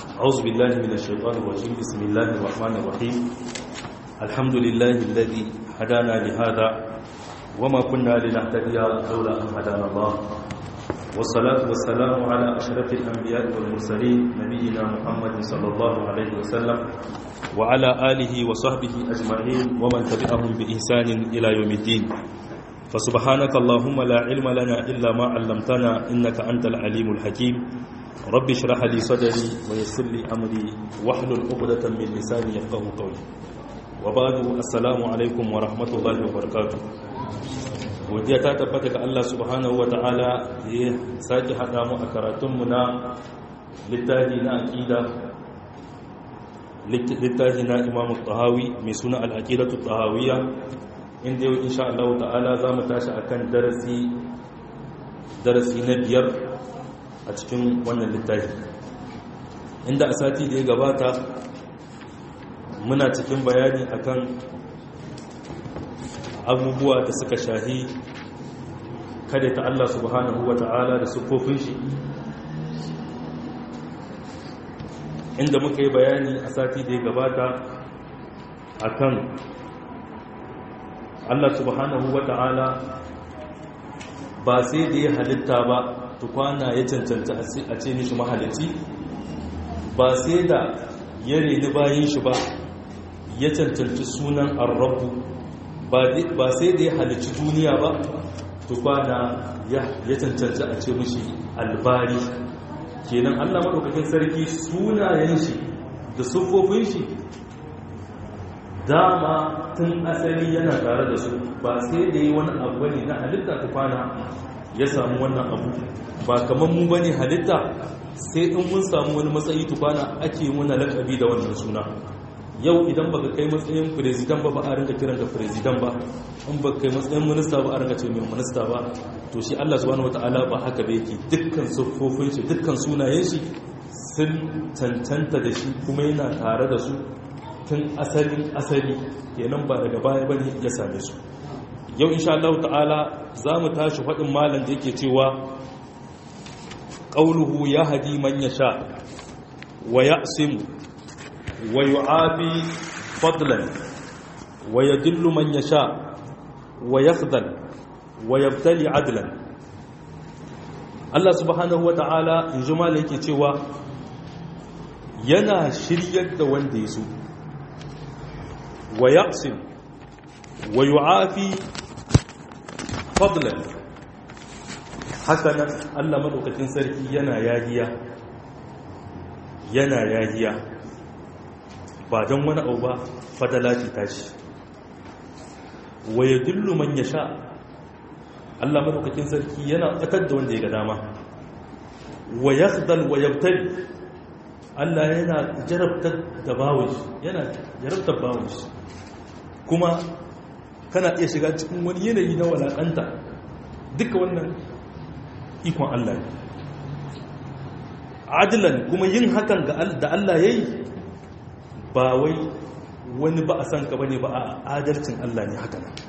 أعوذ بالله من الشيطان الرجيم بسم الله الرحمن الرحيم الحمد لله الذي هدانا لهذا وما كنا لنهتدي لولا أن هدانا الله والصلاة والسلام على أشرف الأنبياء والمرسلين نبينا محمد صلى الله عليه وسلم وعلى آله وصحبه أجمعين ومن تبعهم بإحسان إلى يوم الدين فسبحانك اللهم لا علم لنا إلا ما علمتنا إنك أنت العليم الحكيم رب اشرح لي صدري ويسر لي أمري واحلل عقدة من لساني يفقه قولي وبعد السلام عليكم ورحمة الله وبركاته godiya ta tabbata ga Allah subhanahu wa ta'ala da ya sake haɗa mu a karatunmu na littafi na aƙida littafi na imamu tahawi mai suna al'aƙidatu tahawiyya inda yau insha Allah ta'ala za mu tashi akan darasi darasi na biyar a cikin wannan littafi inda a sati da ya gabata muna cikin bayani akan abubuwa da suka shahi kada ta Allah subhanahu wa ta'ala da sufofin shi inda muka yi bayani a sati da ya gabata akan Allah subhanahu wa ta'ala ba sai da ya halitta ba tukwana ya cancanta a ce mishi mahalici ba sai da ya reni bayan shi ba ya cancanci sunan arrabu ba sai da ya halicci duniya ba tukwana ya cancanci a ce mishi albari kenan allah maɗaukakin sarki sunayen shi da siffofin shi dama tun asali yana tare da su ba sai da yi wani abu ne na halitta tukwana ya samu wannan abu ba kamar mu bane halitta sai in mun samu wani matsayi tukwana ake muna lakabi da wannan suna yau idan baka kai matsayin firizidan ba ba a rinka kiran da firizidan ba in baka kai matsayin minista ba a rinka ce mai minista ba to shi Allah subhanahu wataala ba haka ba yake dukkan siffofin shi dukkan sunayen shi sun cancanta da shi kuma yana tare da su tun asalin asali kenan ba daga baya bane ya same su yau insha Allah ta'ala za mu tashi faɗin malam da yake cewa qauluhu yahdi man yasha wa ya'simu wa yu'afi fadlan wa yadillu man yasha wa yakhdhal wa yabtali adlan Allah subhanahu wa ta'ala in ji malam yake cewa yana shiryar da wanda ya so wa yaqsim wa yu'afi fadlan hakanan Allah madaukakin sarki yana yagiya yana yagiya ba don wani abu ba fadala ce tashi wa yadullu man yasha Allah madaukakin sarki yana tsakar da wanda ya ga dama wa yakhdal wa yabtali Allah yana jarabtar da bawon shi yana jarabtar bawon shi kuma kana iya shiga cikin wani yanayi na walakanta duka wannan ikon Allah ne adilan kuma yin hakan da Allah ya yi ba wai wani ba a san ka bane ba a adalcin Allah ne haka nan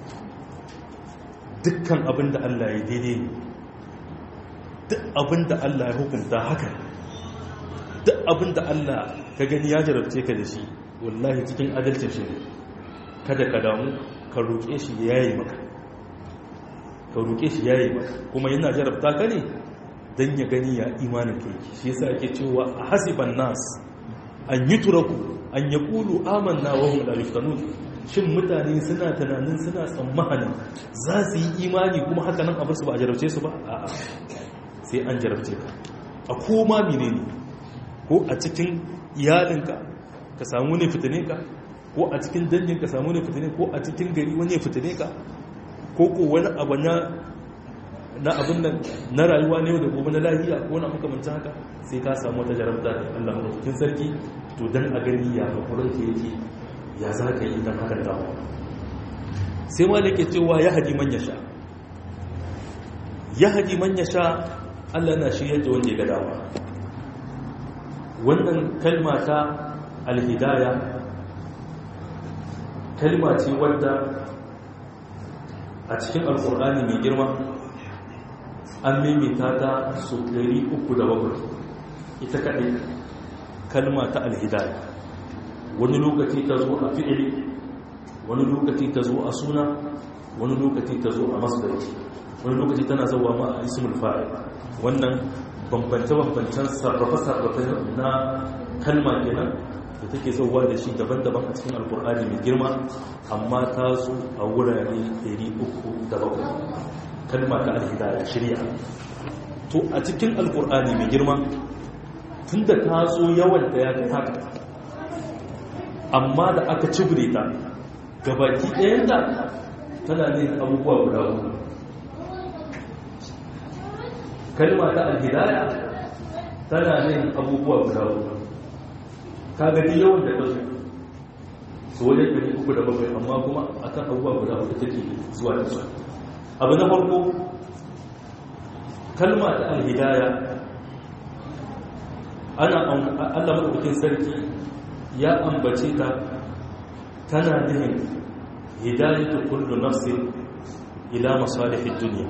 dukkan abin da Allah ya daidai ne duk abin da Allah ya hukunta haka duk abin da Allah ka gani ya jarabce ka da shi wallahi cikin adalcin shi ne kada ka damu ka roƙe shi ya yi maka ka roƙe shi ya yi maka kuma yana jarabta ka ne don ya gani ya imanin ka yake shi yasa ake cewa a hasiban nas an yi turaku an ya ƙulu amanna wa hum la yuftanun shin mutane suna tunanin suna tsammanin za su yi imani kuma haka nan abin su ba a jarabce su ba a'a sai an jarabce ka a koma menene ko a cikin iyalinka ka samu ne fitine ka ko a cikin dangin ka samu ne fitine ko a cikin gari wani ya fitine ka ko ko wani abu na na abin nan na rayuwa ne da gobe na lafiya ko na makamancin haka sai ka samu wata jarabta da Allah madaukakin sarki to dan a gani ya hakurin ka yake ya za ka yi dan hakan dawo sai ma yake cewa ya haji man yasha ya haji man yasha Allah na shirye da wanda ya ga dawa wannan kalma ta alhidaya kalma ce wadda a cikin alkur'ani mai girma an mimita ta su 307 ita kaɗai kalma ta alhidaya wani lokaci ta zo a fi'ili wani lokaci ta zo a suna wani lokaci ta zo a masdari wani lokaci tana zauwa ma a ismul fa'il wannan bambance-bambancen sarrafa-sarrafa na kalma kenan da take zauwa da shi daban-daban a cikin alkur'ani mai girma amma ta zo a wurare 307 kalma ta alhidaya shirya to a cikin alkur'ani mai girma tun da ta zo yawan da ya ta amma da aka cibire ta gabaki ɗayan da tana ne abubuwa guda uku kalma ta alhidaya tana ne abubuwa guda uku ka gani yawan da ta zo su wajen ɗari uku da bakwai amma kuma a kan abubuwa guda uku take zuwa da su abu na farko kalma ta alhidaya ana allah maɗaukakin sarki ya ambace ta tana nihin hidayatu kullu nafsin ila masalihin duniya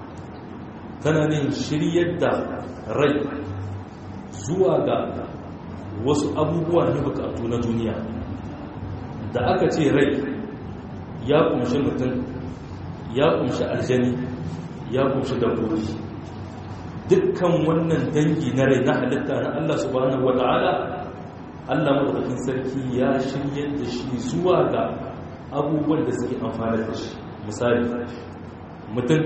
tana nihin shiryar da rai zuwa ga wasu abubuwa na bukatu na duniya da aka ce rai ya kumshi mutum ya kumshi aljani ya kumshi dabbobi dukkan wannan dangi na rai na halitta na Allah subhanahu wata'ala Allah madaukakin sarki ya shirye da shi zuwa ga abubuwan da suke amfani da shi misali mutum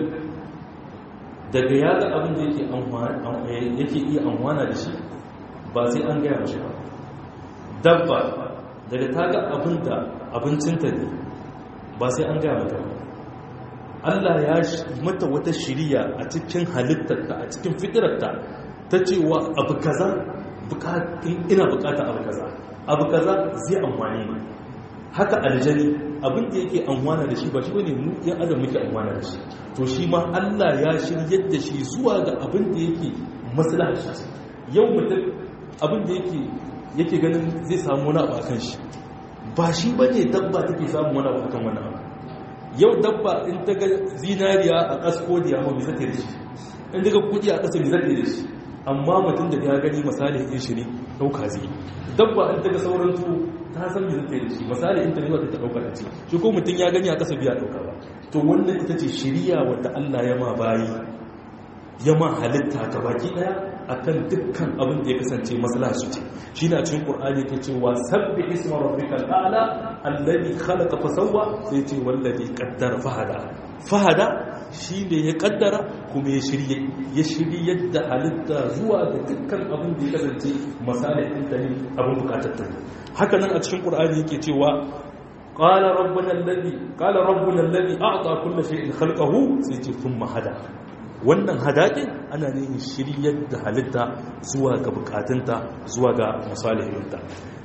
daga ya ga abin da yake iya amfana da shi ba sai an gaya mashi ba dabba daga ta ga abin da abincinta ne ba sai an gaya mata ba Allah ya mata wata shiriya a cikin halittarta a cikin fitirarta ta cewa abu kaza ina bukata abu kaza abu kaza zai amfani ne haka aljani abin da yake amfana da shi ba shi bane mu yan adam muke amfana da shi to shi ma Allah ya shiryar da shi zuwa ga abin da yake maslahar shi yau mutum abin da yake yake ganin zai samu wani abu akan shi ba shi bane dabba take samu wani abu akan wani abu yau dabba in ta ga zinariya a kasko da yawa mai zata da shi in daga kudi a kasa mai zata da shi amma mutum da ya gani misali in shi ne dauka zai dabba in ta ga sauran tuwo ta san mai zata da shi misali in ta ne wata ta dauka da ce shi ko mutum ya gani a kasa biya dauka ba to wannan ita ce shiriya wadda Allah ya ma bayi ya ma halitta ga baki daya akan dukkan abin da ya kasance maslaha su ce shi na cikin qur'ani ke cewa sabbi isma rabbikal a'la alladhi khalaqa fa sawwa sai ce wallazi qaddara fahada fahada shine ya kaddara kuma ya shirye ya shirye yadda halitta zuwa ga dukkan abin da ya kasance masalihin ta ne abin bukatar ta haka nan a cikin qur'ani yake cewa qala rabbuna alladhi qala rabbuna alladhi a'ta kulli shay'in khalqahu sai ce thumma hada wannan hadaɗin ana ne shiryar da halitta zuwa ga bukatunta zuwa ga masalihinta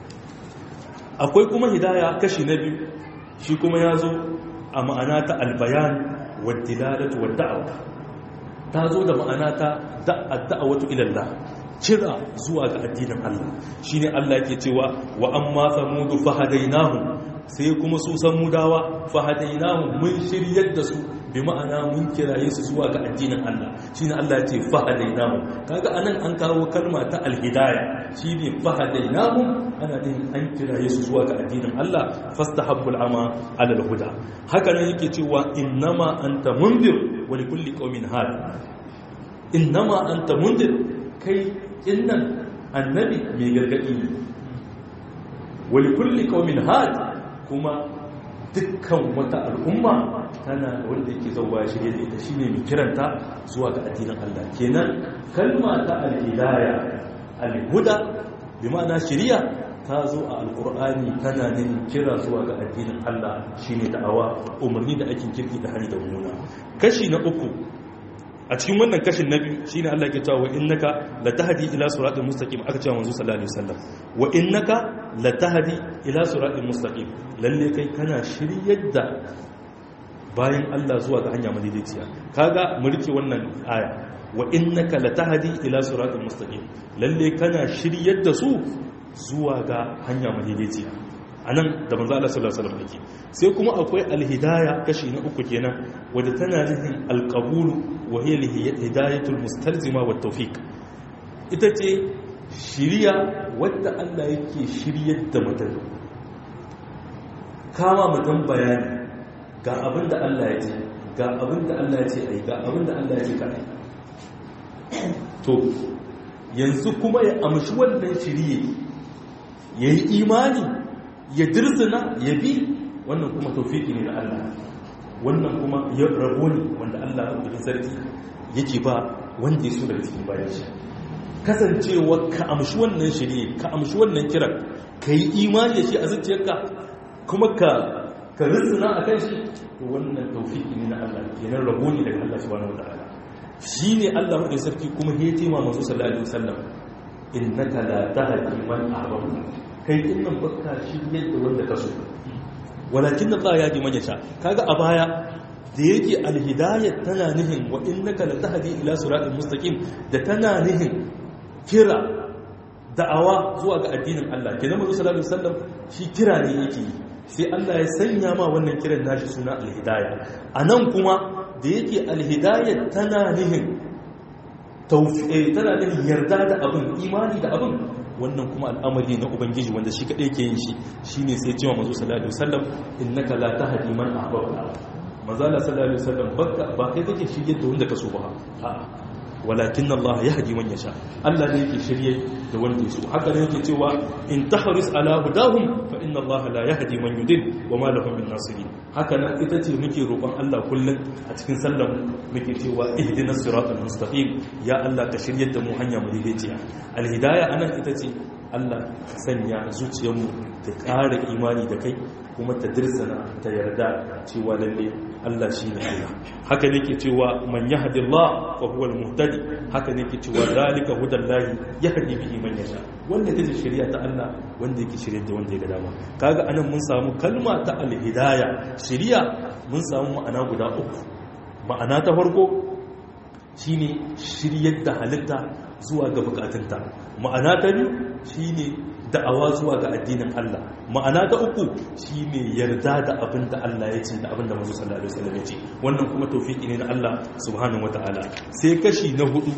akwai kuma hidaya kashi na biyu shi kuma ya zo a ma'ana ta albayan waddilalatu wadda'awa ta zo da ma'ana ta da'awatu ilallah kira zuwa ga addinin Allah shine Allah yake cewa wa amma samudu fahadainahu sai kuma su samudawa fahadainahu mun shiryar da su bi ma'ana mun kiraye su zuwa ga addinin Allah shine Allah ya ce fahadainahu kaga anan an kawo kalma ta alhidaya shine fahadainahu ana din an kiraye su zuwa ga addinin Allah fastahabbul ama ala alhuda haka nan yake cewa innama anta mundir wa likulli qaumin had innama anta mundir kai innan annabi mai gargadi ne wa likulli qaumin had kuma dukkan wata al'umma tana wanda yake zauwa shirye da ita shine mai kiranta zuwa ga addinin Allah kenan kalma ta al-hidaya al-huda bi ma'ana shiriya ta zo a alkur'ani tana ne kira zuwa ga addinin Allah shine da'awa umarni da aikin kirki da hari da muna kashi na uku a cikin wannan kashin na biyu shine Allah ke cewa wa innaka latahdi ila siratal mustaqim aka cewa manzo sallallahu alaihi wasallam wa innaka latahdi ila siratal mustaqim lalle kai kana shiryar da bayan Allah zuwa ga hanya madaidaiciya kaga mu rike wannan aya wa innaka latahdi ila siratal mustaqim lalle kana shiryar da su zuwa ga hanya madaidaiciya anan da manzo Allah sallallahu alaihi wasallam yake sai kuma akwai alhidaya kashi na uku kenan wadda tana nufin alqabulu wa hiya hidayatul mustalzima wat tawfiq ita ce shiriya wadda Allah yake shiryar da mutum kama mutum bayani ga abin da Allah ya ce ga abin da Allah ya ce ai ga abin da Allah ya ce ka ai to yanzu kuma ya amshi wannan shiriye ya yi imani ya dirzina ya bi wannan kuma taufiki ne na Allah wannan kuma ya rabo ne wanda Allah ya sarki yake ba wanda ya so daga cikin bayan shi kasancewa ka amshi wannan shirye ka amshi wannan kiran ka yi imani da shi a zuciyarka kuma ka ka rizina a kan shi to wannan taufiki ne na Allah kenan rabo ne daga Allah subhanahu wataala shi ne Allah wadda sarki kuma ya ce ma masu sallallahu alaihi wasallam innaka la tahdi man ahbabta kai innan baka shi yadda wanda ka so walakin Allah ya ji man yasha kaga a baya da yake alhidayat tana nihin wa innaka la tahdi ila siratal mustaqim da tana nihin kira da'awa zuwa ga addinin Allah kenan manzo sallallahu alaihi wasallam shi kira ne yake yi sai Allah ya sanya ma wannan kiran nashi suna alhidaya anan kuma da yake alhidayat tana nihin tawfiq tana nihin yarda da abin imani da abin wannan kuma al'amari na ubangiji wanda shi kadai ke yin shi shine sai cewa manzo sallallahu alaihi wasallam innaka la tahdi man ahbabta manzo sallallahu alaihi wasallam baka ba kai kake shirye da wanda ka so ba a'a walakin Allah ya haji man yasha Allah ne yake shirye da wanda yaso haka ne yake cewa in tahris ala hudahum fa inna Allah la yahdi man yudil wa ma lahum min nasirin haka nan ita ce muke roƙon Allah kullun a cikin sallar muke cewa ihdinas siratal mustaqim ya Allah ka shirye da mu hanya mu daidaiciya alhidaya anan ita ce Allah sanya zuciyarmu ta ƙara imani da kai kuma ta dirsana ta yarda cewa lalle Allah shi ne Allah haka ne ke cewa man yahdillah fa huwa al-muhtadi haka ne ke cewa zalika hudallahi yahdi bihi man yasha wanda take shari'a ta Allah wanda yake shirye da wanda ya ga dama kaga anan mun samu kalma ta al-hidaya shari'a mun samu ma'ana guda uku ma'ana ta farko shine shiryar da halitta zuwa ga bukatunta ma'ana ta biyu shine da'awa zuwa ga addinin Allah ma'ana ta uku shine yarda da abin da Allah ya ce da abin da manzo sallallahu alaihi wasallam ya ce wannan kuma tawfiki ne na Allah subhanahu wataala sai kashi na hudu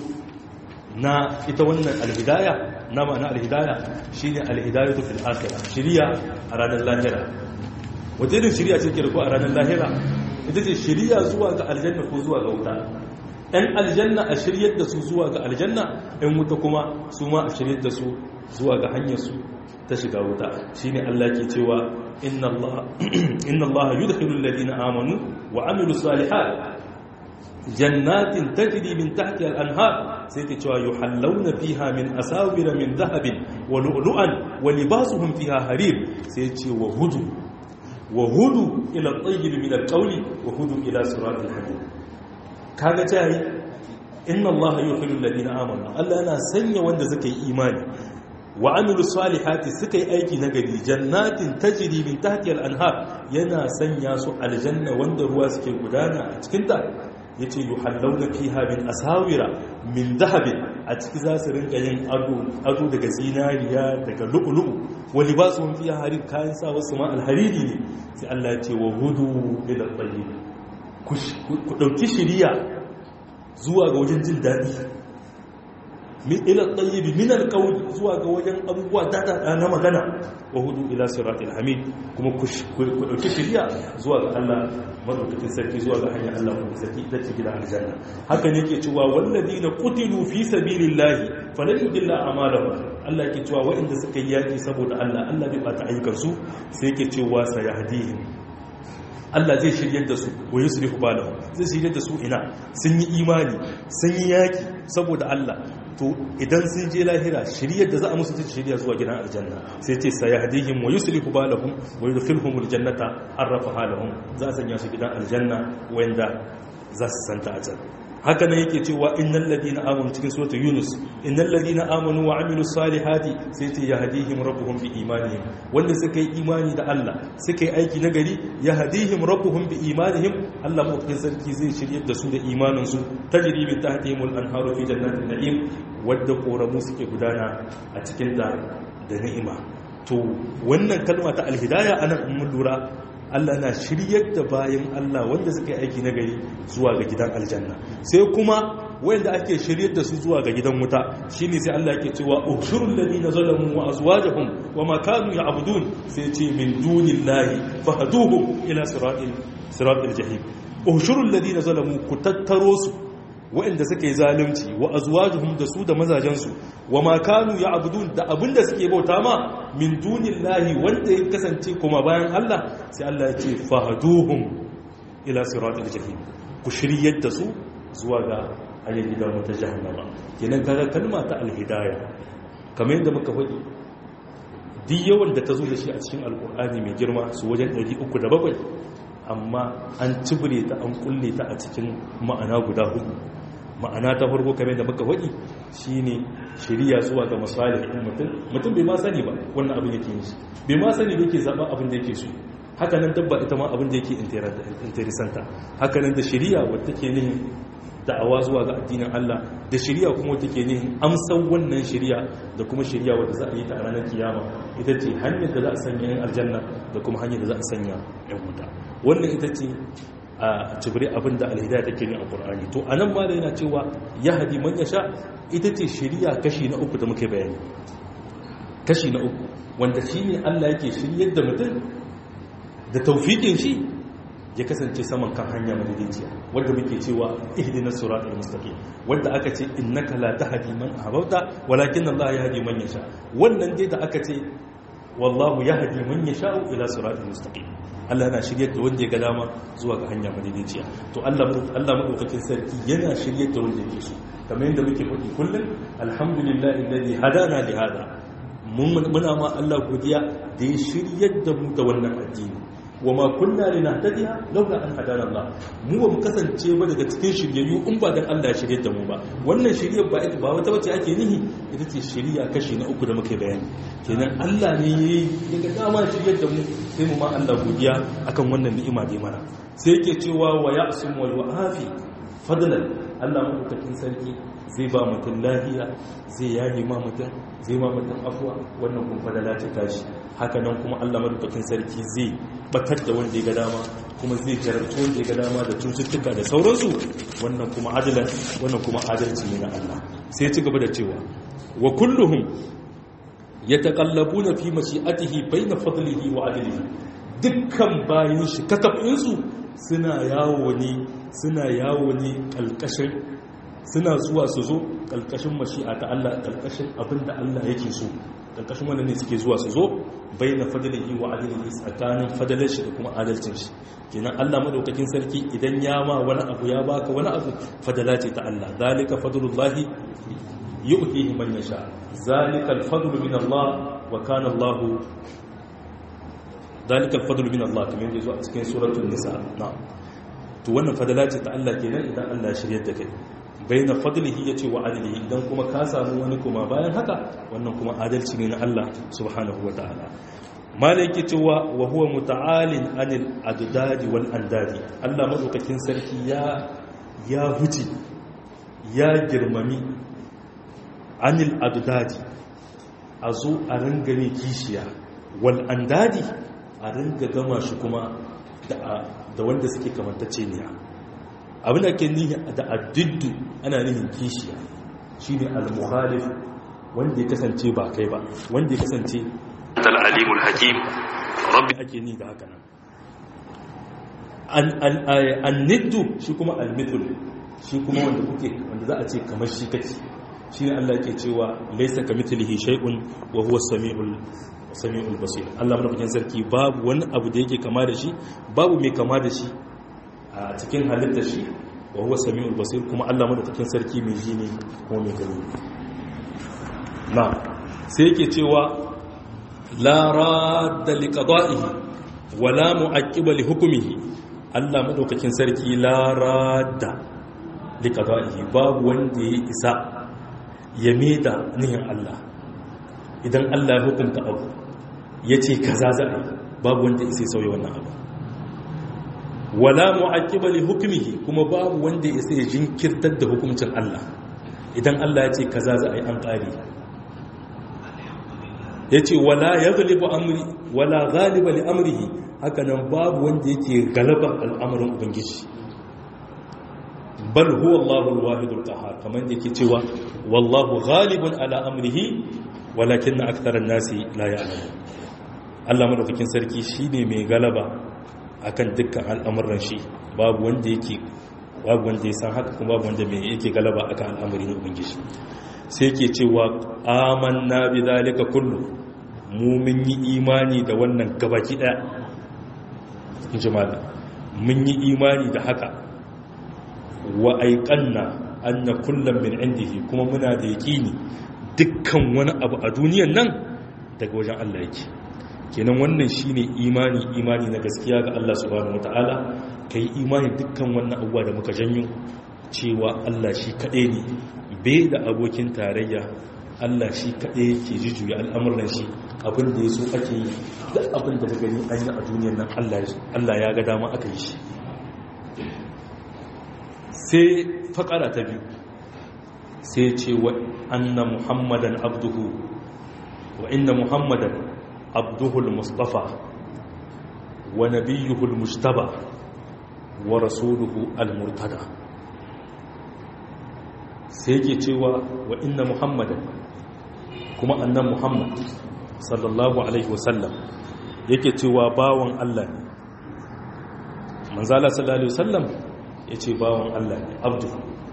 na ita wannan alhidaya na ma'ana alhidaya shine alhidayatu fil akhirah shiriya a ranar lahira wata irin shiriya ce ke da ko a ranar lahira ita ce shiriya zuwa ga aljanna ko zuwa ga wuta ‘yan aljanna a shiryar da su zuwa ga aljanna ‘yan wuta kuma su ma a shiryar da su zuwa ga hanyarsu ta shiga wuta shi ne Allah ke cewa inna Allah yudkhilul ladina amanu wa amilu salihat jannatin tajri min tahtiha al-anhar sai ke cewa yuhallawna fiha min asawira min dhahabin wa lu'lu'an wa libasuhum fiha harir sai ce wa hudu wa hudu ila at-tayyib min al-qawli wa hudu ila siratil hamid kaga ta yi inna allaha yuhillu alladhina amanu Allah yana sanya wanda suka yi imani wa amilu salihati suka yi aiki na gari jannatin tajri min tahtiha al-anhar yana sanya su aljanna wanda ruwa suke gudana a cikin ta yace yuhallawna fiha min asawira min dhahabin a ciki za su rinka yin ado ado daga zinariya daga lu'lu'u wa libasuhum fiha harir kayan sa wasu ma alhariri ne sai Allah ya ce wa hudu ila tayyib ku ɗauki shiriya zuwa ga wajen jin daɗi min ila tsayibi min alƙawli zuwa ga wajen abubuwa dada na magana wa hudu ila siratul hamid kuma ku ɗauki shiriya zuwa ga Allah madaukakin sarki zuwa ga hanyar Allah kuma sarki ita ce gidan aljanna haka ne ke cewa walladina qutilu fi sabilillahi falan yudilla a'malahum Allah ke cewa waɗanda suka yi yaki saboda Allah Allah bai bata ayyukansu sai ke cewa sayahdihim Allah zai shiryar da su wa yusrifu balahu zai shiryar da su ina sun yi imani sun yi yaki saboda Allah to idan sun je lahira shiryar da za a musu ta shirya zuwa gidan aljanna sai ce sayahdihim wa yusrifu balahum wa yudkhiluhum aljannata arrafaha lahum za a sanya su gidan aljanna wanda za su santa a can haka nan yake cewa innal ladina amanu cikin suratul yunus innal ladina amanu wa amilus salihati sai ce yahdihim rabbuhum bi imanihim wanda suka yi imani da Allah suka yi aiki na gari yahdihim rabbuhum bi imanihim Allah mutum sarki zai shiryar da su da imanin su tajri min tahtihimul anharu fi jannatin na'im wadda koramu suke gudana a cikin da da ni'ima to wannan kalma ta alhidaya anan mun lura Allah na shiryar da bayan Allah wanda suka yi aiki na gari zuwa ga gidan aljanna sai kuma wanda ake shiryar da su zuwa ga gidan wuta shine sai Allah yake cewa ushurul ladina zalamu wa azwajuhum wa ma kanu ya'budun sai ce min dunillahi fahduhum ila siratil siratil jahim ushurul ladina zalamu ku tattaro su waɗanda suka yi zalunci wa azwajuhum da su da mazajensu wa ma kanu ya'budun da abinda suke bauta ma min dunillahi wanda ya kasance kuma bayan Allah sai Allah ya ce fahduhum ila siratil jahim ku shiryar da su zuwa ga hanyar gidan wata jahannama kenan kaga kalma ta alhidaya kamar yadda muka faɗi duk yawan da ta zo da shi a cikin alkur'ani mai girma su wajen 307 amma an cibire ta an kulle ta a cikin ma'ana guda hudu ma'ana ta farko kamar da muka faɗi shine shiriya zuwa ga masalihin mutum mutum bai ma sani ba wannan abin yake yi bai ma sani da yake zaɓa abin da yake so haka nan dabba ita ma abin da yake interesanta haka nan da shiriya wadda take nihin da'awa zuwa ga addinin Allah da shiriya kuma wadda ke nihin amsan wannan shiriya da kuma shiriya wadda za a yi ta a ranar kiyama ita ce hanyar da za a sanya yan aljanna da kuma hanyar da za a sanya yan wuta wannan ita ce a cibiri abin da alhidaya take ne a ƙur'ani to anan ma da yana cewa ya hadi man ya sha ita ce shiriya kashi na uku da muke bayani kashi na uku wanda shi ne allah yake shiryar da mutum da taufiƙin shi ya kasance saman kan hanya madaidaiciya wanda muke cewa ihdina siratal mustaqim wanda aka ce innaka la tahdi man ahbabta walakin allah yahdi man yasha wannan dai da aka ce wallahu yahdi man yasha ila siratal mustaqim Allah yana shiryar da wanda ya ga dama zuwa ga hanya madaidaiciya to Allah Allah madaukakin sarki yana shiryar da wanda yake so kamar yadda muke faɗi kullum alhamdulillahi alladhi hadana li hada muna ma Allah godiya da ya shiryar da mu da wannan addini wa ma kunna linahtadiya laula an hadana Allah mu ba mu kasance ba daga cikin shiryayyu in ba dan Allah ya shiryar da mu ba wannan shiryar ba ita ba wata bace ake nihi ita ce shiriya kashi na uku da muke bayani kenan Allah ne yayi daga dama shiryar da mu sai mu ma Allah godiya akan wannan ni'ima da mana sai yake cewa wa ya'sum wal wa'afi fadlan Allah madaukakin sarki zai ba mutum lafiya zai yayi ma mutum zai ma mutum afuwa wannan kun fadala ce tashi haka nan kuma Allah madaukakin sarki zai batar da wanda ya ga dama kuma zai jarabta wanda ya ga dama da cututtuka da sauransu wannan kuma adalan wannan kuma adalci ne na Allah sai ci gaba da cewa wa kulluhum yataqallabuna fi mashi'atihi bayna fadlihi wa adlihi dukkan bayin shi katabin su suna yawo ne suna yawo ne kalkashin suna zuwa su zo kalkashin mashi'a ta Allah kalkashin abinda Allah yake so karkashin wannan ne suke zuwa su zo bayyana fadalihi wa adalihi tsakanin fadalar shi da kuma adalcin shi kenan Allah madaukakin sarki idan ya ma wani abu ya baka wani abu fadala ce ta Allah zalika fadlullahi yu'tihi man yasha zalika al-fadlu min Allah wa kana Allah zalika al-fadlu min Allah kamar yadda zuwa cikin suratul nisa na'am to wannan fadala ce ta Allah kenan idan Allah ya shiryar da kai baina fadlihi yace wa adlihi idan kuma ka samu wani kuma bayan haka wannan kuma adalci ne na Allah subhanahu wataala malai yake cewa wa huwa muta'alin anil adadi wal andadi Allah madaukakin sarki ya ya huce ya girmami anil adadi a zo a ringa ne kishiya wal andadi a ringa gama shi kuma da wanda suke kamantacce ne abin da ke nihi da addiddu ana nihin kishiya shine al-mukhalif wanda ya kasance ba kai ba wanda ya kasance al-alimul hakim rabbi ake ni da haka nan an-niddu shi kuma al-mithlu shi kuma wanda kuke wanda za a ce kamar shi kake shine Allah ke cewa laysa kamithlihi shay'un wa huwa as-sami'ul sami'ul basir Allah madaukakin sarki babu wani abu da yake kama da shi babu mai kama da shi a cikin halittar shi wa huwa sami'ul basir kuma Allah madaukakin sarki mai ji ne kuma mai gani na sai yake cewa la radda li qada'ihi wa la mu'aqqiba li hukmihi Allah madaukakin sarki la radda li qada'ihi babu wanda ya isa ya meda nihin Allah idan Allah ya hukunta abu yace kaza za a yi babu wanda ya sauya wannan abu wala mu'aqqiba li hukmihi kuma babu wanda ya sai jinkirtar da hukuncin Allah idan Allah ya ce kaza za a yi an ƙari yace wala yaghlibu amri wala ghaliba li amrihi haka nan babu wanda yake galaba al'amarin ubangiji bal huwa Allahu al-wahidul qahhar kaman yake cewa wallahu ghalibun ala amrihi walakin aktharan nasi la ya'lamun Allah madaukakin sarki shine mai galaba akan dukkan al'amuran shi babu wanda yake babu wanda ya san haka kuma babu wanda mai yake galaba akan al'amari na ubangiji sai yake cewa amanna bi zalika kullu mu mun yi imani da wannan gabaki daya in ji malam mun yi imani da haka wa aiqanna anna kullum min indihi kuma muna da yaqini dukkan wani abu a duniyan nan daga wajen Allah yake kenan wannan shine imani imani na gaskiya ga Allah subhanahu wataala kai imani dukkan wannan abuwa da muka janyo cewa Allah shi kaɗai ne bai da abokin tarayya Allah shi kaɗai yake jujjuya al'amuran shi abin da ya so ake yi duk abin da ka gani an yi a duniyar nan Allah ya ga dama aka yi shi sai faƙara ta biyu sai ce wa anna muhammadan abduhu wa inna muhammadan عبده المصطفى ونبيه المجتبى ورسوله المرتدى سيجي تيوى وإن محمدا كما أن محمد صلى الله عليه وسلم yake cewa bawan Allah ne manzala sallallahu alaihi wasallam yace bawan Allah ne abdu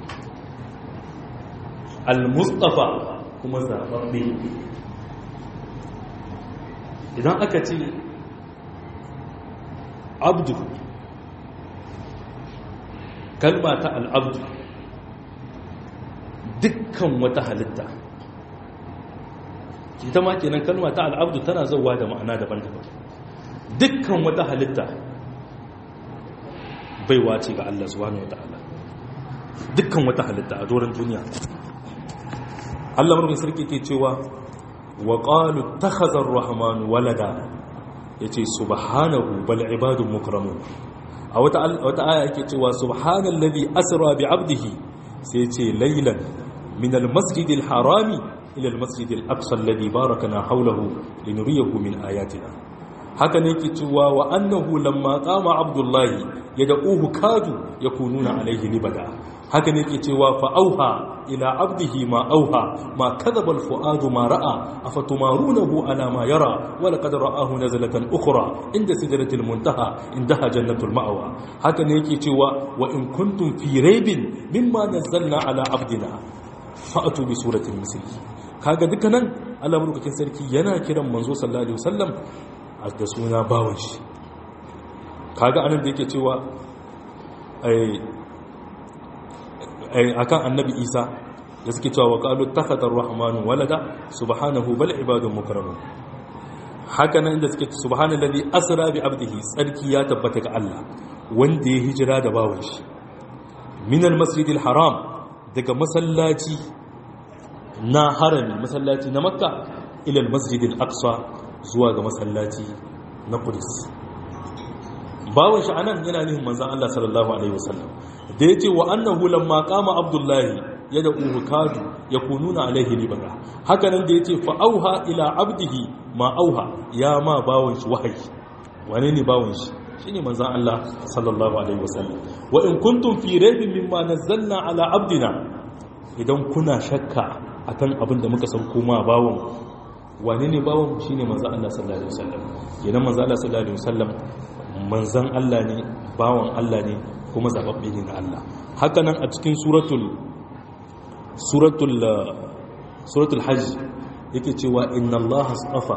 al-mustafa kuma zababbe idan aka ce abdu kalma ta al'abdu dukkan wata halitta ita ma kenan kalma ta al'abdu tana zauwa da ma'ana daban-daban dukkan wata halitta baiwa ce ga Allah subhanahu wata'ala dukkan wata halitta a doron duniya Allah murmin sarki ke cewa wa qalu takhazar rahman walada yace subhanahu bal ibadun mukramun a wata wata aya yake cewa subhanallazi asra bi abdihi sai yace laylan min almasjidil harami ila almasjidil aqsa alladhi barakana hawlahu linuriyahu min ayatina haka ne yake cewa wa annahu lamma qama abdullahi yad'uhu kadu yakununa alayhi libada haka ne ke cewa fa'auha ila abdihi ma auha ma kadhaba alfuadu ma ra'a afatumarunahu ala ma yara wa laqad ra'ahu nazlatan ukhra inda sidratil muntaha indaha jannatul ma'wa haka ne yake cewa wa in kuntum fi raibin mimma nazzalna ala abdina fa'atu bi suratin misli kaga dukkanan Allah madaukakin sarki yana kiran manzo sallallahu alaihi wasallam da suna bawan shi kaga anan da yake cewa ai akan annabi isa da suke cewa qalu takhadar rahmanu walada subhanahu bal ibadun mukramun haka nan inda suke subhanallazi asra bi abdihi tsarki ya tabbata ga Allah wanda ya hijira da bawan shi min almasjidil haram daga masallaci na harami masallaci na makka ila almasjidil aqsa zuwa ga masallaci na qudus bawan shi anan yana nufin manzon Allah sallallahu alaihi wasallam da ya ce wa annahu lamma kama abdullahi ya da uhu kadu ya kununa alaihi libara haka nan da ya ce fa'auha ila abdihi ma auha ya ma bawon shi wahayi wane ne bawon shi shi ne manzan Allah sallallahu alaihi wasallam wa in kuntum fi raibin mimma nazzalna ala abdina idan kuna shakka akan abin da muka sauko ma bawon wane ne bawon shi ne manzan Allah sallallahu alaihi wasallam idan manzan Allah sallallahu alaihi wasallam manzan Allah ne bawon Allah ne kuma zababbe ne na Allah haka nan a cikin suratul suratul suratul hajj yake cewa inna Allah astafa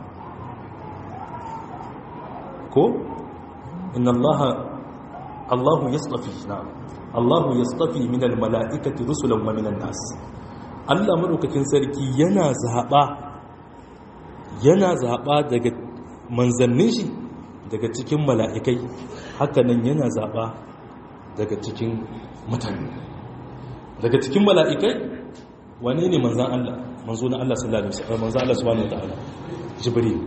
ko inna Allah Allah yastafi na Allah yastafi min almalaikati rusulan wa minan nas Allah madaukakin sarki yana zaba yana zaba daga manzannin shi daga cikin mala'ikai haka nan yana zaba daga cikin mutane daga cikin mala'ikai wane ne manzan Allah manzo na Allah sallallahu alaihi wasallam manzan Allah subhanahu wataala jibril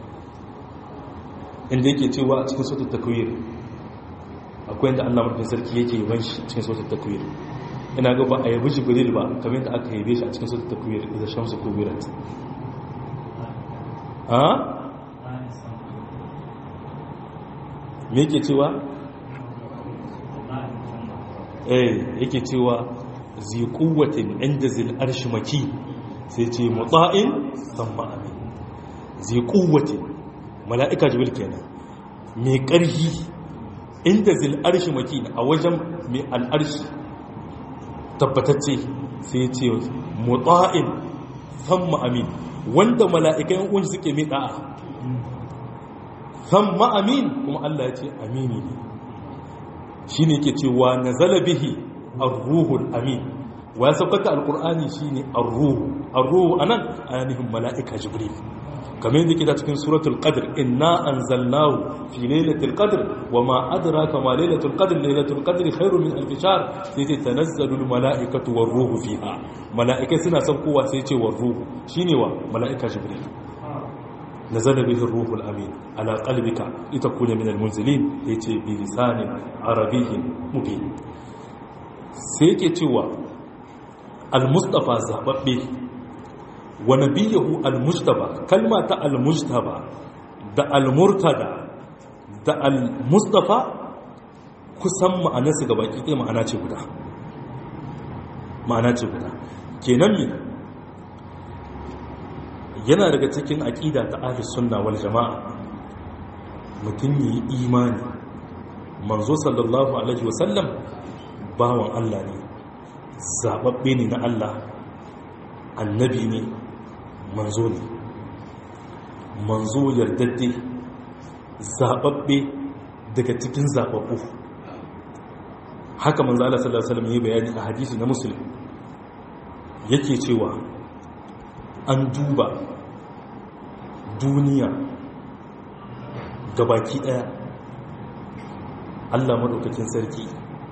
inda yake cewa a cikin sautar takwir akwai inda Allah mutum sarki yake yaban shi cikin sautar takwir ina ga ba a yabi jibril ba kamar yadda aka yabe shi a cikin sautar takwir da shamsu kubirat a me yake cewa eh yake cewa zi quwwatin inda zil arshi maki sai ce mutsa'in thumma amin zi quwwatin mala'ika jibril kenan mai ƙarfi inda zil arshi maki a wajen mai al'arshi tabbatacce sai ce mutsa'in thumma amin wanda mala'ikan unji suke mai da'a thumma amin kuma Allah ya ce amini ne shi ne ke cewa na zalabihi arruhul amin wa ya saukata alkur'ani shi ne arruhu arruhu a nan a yanihin mala'ika jibril kamar yadda ke da cikin suratul qadr inna anzalnahu fi lailatul qadr wa ma adraka ma lailatul qadr lailatul qadr khairu min alf shahr sai ce tanazzalul mala'ikatu war ruhu fiha mala'ikai suna saukowa sai ce war ruhu shine wa mala'ika jibril نزل به الروح الأمين على قلبك لتكون من المنزلين يتي بلسان عربي مبين سيكي تيوى المصطفى زاببه ونبيه المجتبى كلمة المجتبى دا المرتدى دا المصطفى kusan ma'anarsu ga baki ɗaya ma'ana ce guda ma'ana ce guda kenan mi yana daga cikin aƙida ta ahli sunna wal jama'a mutum yi imani manzo sallallahu alaihi wasallam bawan Allah ne zababbe ne na Allah annabi ne manzo ne manzo yardadde zababbe daga cikin zababbu haka manzo Allah sallallahu alaihi wasallam yi bayani a hadisi na muslim yake cewa an duba duniya gabaki daya Allah madaukakin sarki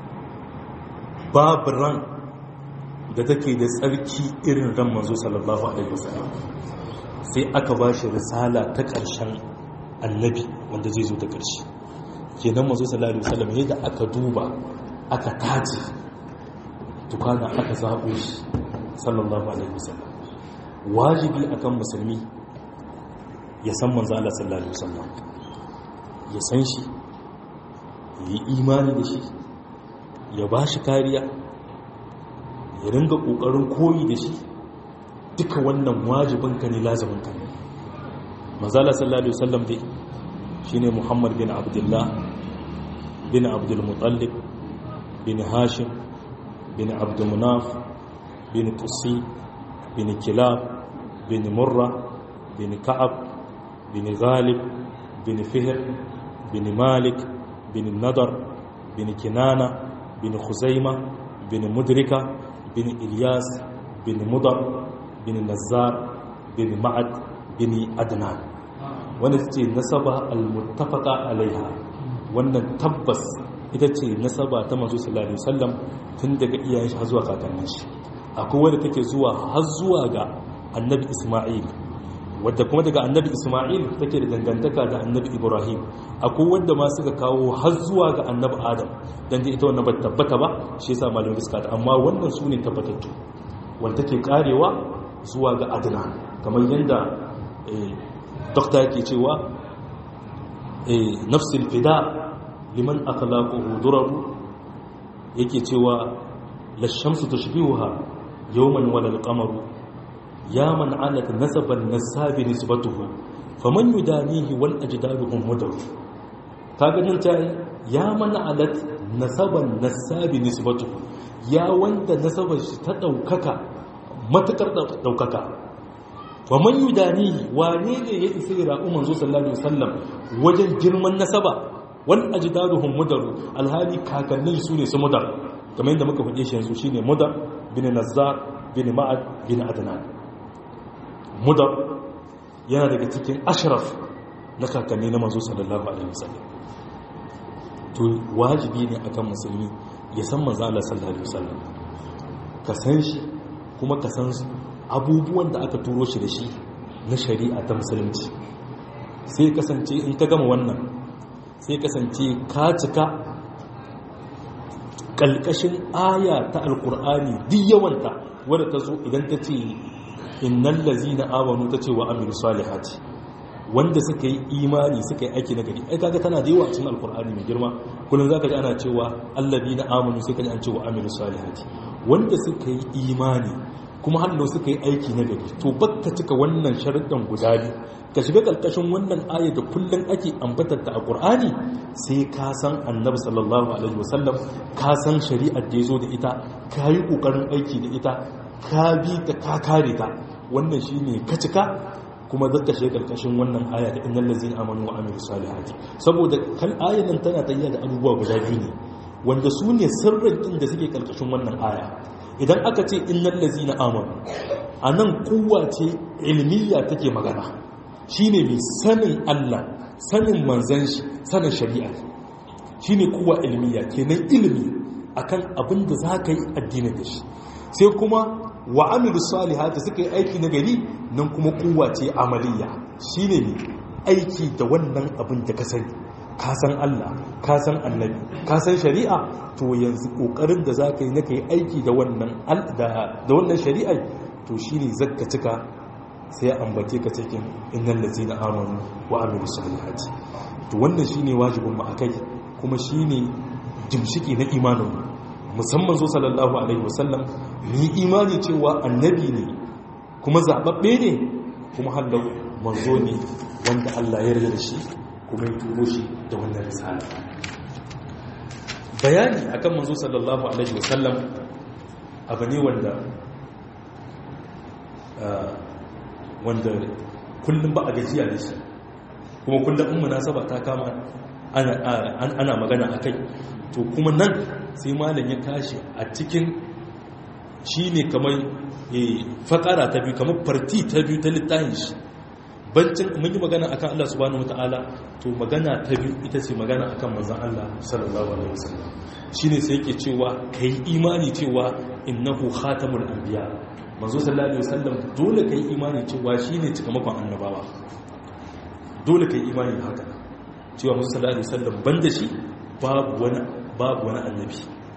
babu ran da take da tsarki irin ran manzo sallallahu alaihi wasallam sai aka ba shi risala ta ƙarshen annabi wanda zai zo ta ƙarshe kenan manzo sallallahu alaihi wasallam yadda aka duba aka tace tukana aka zaɓo shi sallallahu alaihi wasallam wajibi akan musulmi ya san manzo Allah sallallahu alaihi wasallam ya san shi yi imani da shi ya ba shi kariya ya ringa kokarin koyi da shi duka wannan wajibin ka ne lazimin ka ne manzo Allah sallallahu alaihi wasallam dai shine Muhammad bin Abdullah bin Abdul Muttalib bin Hashim bin Abdul Munaf bin Qusi bin Kilab bin Murra bin Ka'ab bin Ghalib bin Fihr bin Malik bin Nadar bin Kinana bin Khuzaima bin Mudrika bin Ilyas bin Mudar bin Nazzar bin Ma'ad bin Adnan wanda ce nasaba al-muttafaqa alaiha wannan tabbas ita ce nasaba ta manzo sallallahu alaihi wasallam tun daga iyayen shi har zuwa kakannin shi akwai wanda take zuwa har zuwa ga annabi Isma'il wadda kuma daga annabi Isma'il take da dangantaka da annabi Ibrahim akwai wanda ma suka kawo har zuwa ga annabi Adam dan dai ita wannan ba tabbata ba shi yasa malamin suka ta amma wannan su ne tabbatattu wanda take karewa zuwa ga Adnan kamar yanda dokta yake cewa nafsil fida liman akhlaquhu duraru yake cewa la shamsu tushbihuha yawman wala al-qamaru ya man alat nasaban nasabi nisbatuhu faman yudanihi wal ajdaduhum mudar kaga nan ta ya man alat nasaban nasabi nisbatuhu ya wanda nasabar shi ta daukaka matukar daukaka faman yudanihi wane ne ya isa ya ra'u manzo sallallahu alaihi wasallam wajen girman nasaba wal ajdaduhum mudar alhali kakannin su ne su mudar kamar yadda muka faɗe shi yanzu shine mudar bin nazzar bin ma'ad bin adnan mudar yana daga cikin ashraf na kakanni na manzo sallallahu alaihi wasallam to wajibi ne akan musulmi ya san manzo Allah sallallahu alaihi wasallam ka san shi kuma ka san abubuwan da aka turo shi da shi na shari'a ta musulunci sai kasance in ka gama wannan sai kasance ka cika kalkashin aya ta alkur'ani duk yawanta wadda ta zo idan ta ce innan lazina amanu ta ce wa amiru salihati wanda suka yi imani suka yi aiki na gari ai kaga tana da yawa cikin alkur'ani mai girma kullum zaka ji ana cewa alladina amanu sai ka ji an cewa amilu salihati wanda suka yi imani kuma hallo suka yi aiki na gari to bakka cika wannan sharuɗan guda biyu ka shiga ƙarƙashin wannan aya da kullum ake ambatar ta a ƙur'ani sai ka san annabi sallallahu alaihi wasallam ka san shari'ar da ya zo da ita ka yi ƙoƙarin aiki da ita ka bi ta ka kare ta wannan shine ka cika kuma zaka shiga ƙarƙashin wannan aya da innal ladzina amanu wa amilus salihati saboda kan ayan nan tana tayya da abubuwa guda biyu ne wanda su ne sirrin din da suke ƙarƙashin wannan aya idan aka ce innal ladzina amanu anan kuwa ce ilmiya take magana shine mai sanin Allah sanin manzan shi sanin shari'a shine kuwa ilmiya kenan ilimi akan abin da zaka yi addinin da shi sai kuma wa amilu salihati suka yi aiki na gari nan kuma kuwa ce amaliya shine ne aiki da wannan abin da ka sani ka san Allah ka san annabi ka san shari'a to yanzu kokarin da zaka yi na kai aiki da wannan da wannan shari'a to shine zakka cika sai ambace ka cikin innal ladzina amanu wa amilu salihati to wannan shine wajibin mu akai kuma shine jimshiki na imanin mu musamman zo sallallahu alaihi wasallam ni imani cewa annabi ne kuma zababbe ne kuma hallau manzo ne wanda Allah ya yarda da shi kuma ya turo shi da wannan risala bayani akan manzo sallallahu alaihi wasallam abu ne wanda wanda kullum ba a gajiya da shi kuma kullum in munasaba ta kama ana magana a kai to kuma nan sai malam ya tashi a cikin shi ne kamar fakara ta biyu kamar farti ta biyu ta littafin shi bancin mun yi magana akan Allah subhanahu wataala to magana ta biyu ita ce magana akan manzon Allah sallallahu alaihi wasallam shine sai yake cewa kai imani cewa innahu khatamul anbiya manzo sallallahu alaihi wasallam dole kai imani cewa shine cikamakon annabawa dole kai imani haka cewa manzo sallallahu alaihi wasallam banda shi babu wani babu wani annabi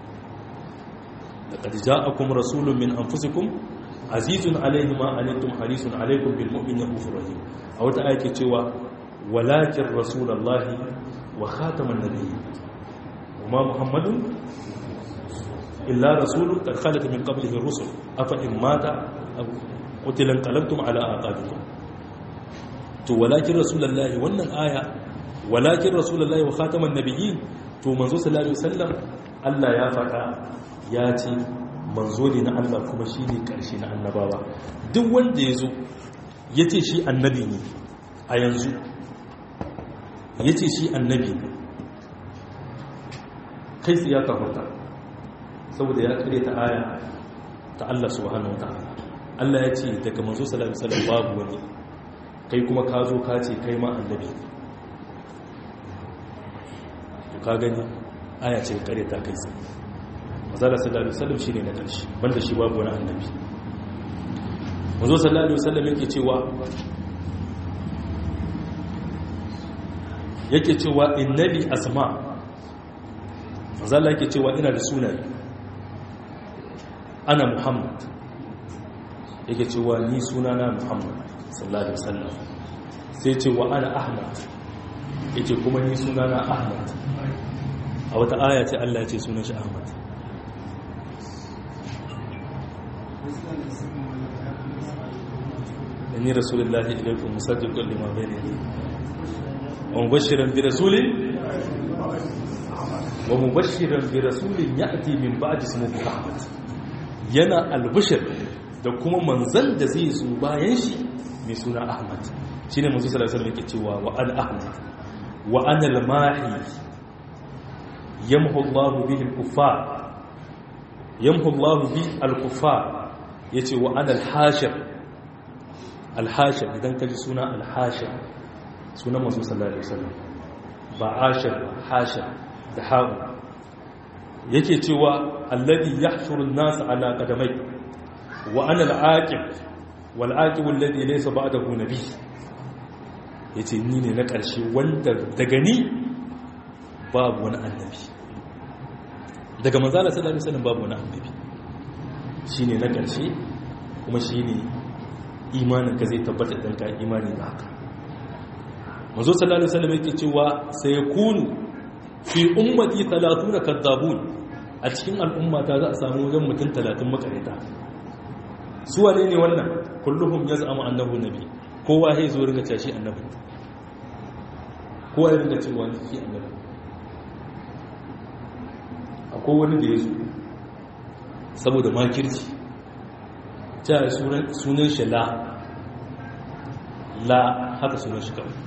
laqad ja'akum rasulun min anfusikum azizun alayhi ma anittum harisun alaykum bil mu'minina ghafurur rahim a wata aya ke cewa walakin rasulullahi wa khataman nabiyyin وما محمد إلا رسول قد خلت من قبله الرسل أفإن مات أو قتل انقلبتم على أعقابكم to walakin rasulullahi wannan aya walakin rasulullahi wa khataman nabiyyin to manzo sallallahu alaihi wasallam Allah ya faɗa ya ce manzo ne na Allah kuma shine karshe na annabawa duk wanda yazo yace shi annabi ne a yanzu yace shi annabi ne kai su ya kafarta saboda ya kare ta aya ta Allah subhanahu wa ta'ala Allah ya ce daga manzo sallallahu alaihi wasallam babu wani kai kuma ka zo ka ce kai ma annabi to ka gani aya ce kare ta kai sai manzo sallallahu alaihi wasallam shine na karshe banda shi babu wani annabi manzo sallallahu alaihi wasallam yake cewa yake cewa innabi asma' zalla yake cewa ina da sunaye ana muhammad yake cewa ni sunana muhammad sallallahu alaihi wasallam sai ce wa ana ahmad yake kuma ni sunana ahmad a wata aya ce Allah ya ce sunan shi ahmad inni rasulullahi ilaikum musaddiqun lima bayna yadayhi wa mubashiran bi rasulin wa mubashiran bi rasulin ya'ti min ba'di ismihi Ahmad yana albashir da kuma manzan da zai zo bayan shi mai suna Ahmad shine manzo sallallahu alaihi wasallam yake cewa wa al ahmad wa ana al mahi yamhu Allah bihi al kuffar yamhu Allah bi al kuffar yace wa ana al hashir al hashir idan kaji suna al hashir sunan manzo sallallahu alaihi wasallam ba ashir hashir da hagu yake cewa alladhi yahshuru an-nas ala qadamai wa ana al-aqib wal aqib alladhi laysa ba'dahu nabi yace ni ne na ƙarshe wanda daga ni babu wani annabi daga manzala sallallahu alaihi wasallam babu wani annabi shine na ƙarshe kuma shine imanin ka zai tabbata dan ka imani da haka mazo sallallahu alaihi wasallam yake cewa sai yakunu fi ummati 30 kadzabun a cikin al'umma ta za a samu wajen mutum 30 makareta su wane ne wannan kulluhum yaz'amu annahu nabi kowa sai zo ringa cewa shi annabi kowa ya ringa cewa shi annabi akwai wani da ya zo saboda makirci cewa sunan shi la la haka sunan shi kawai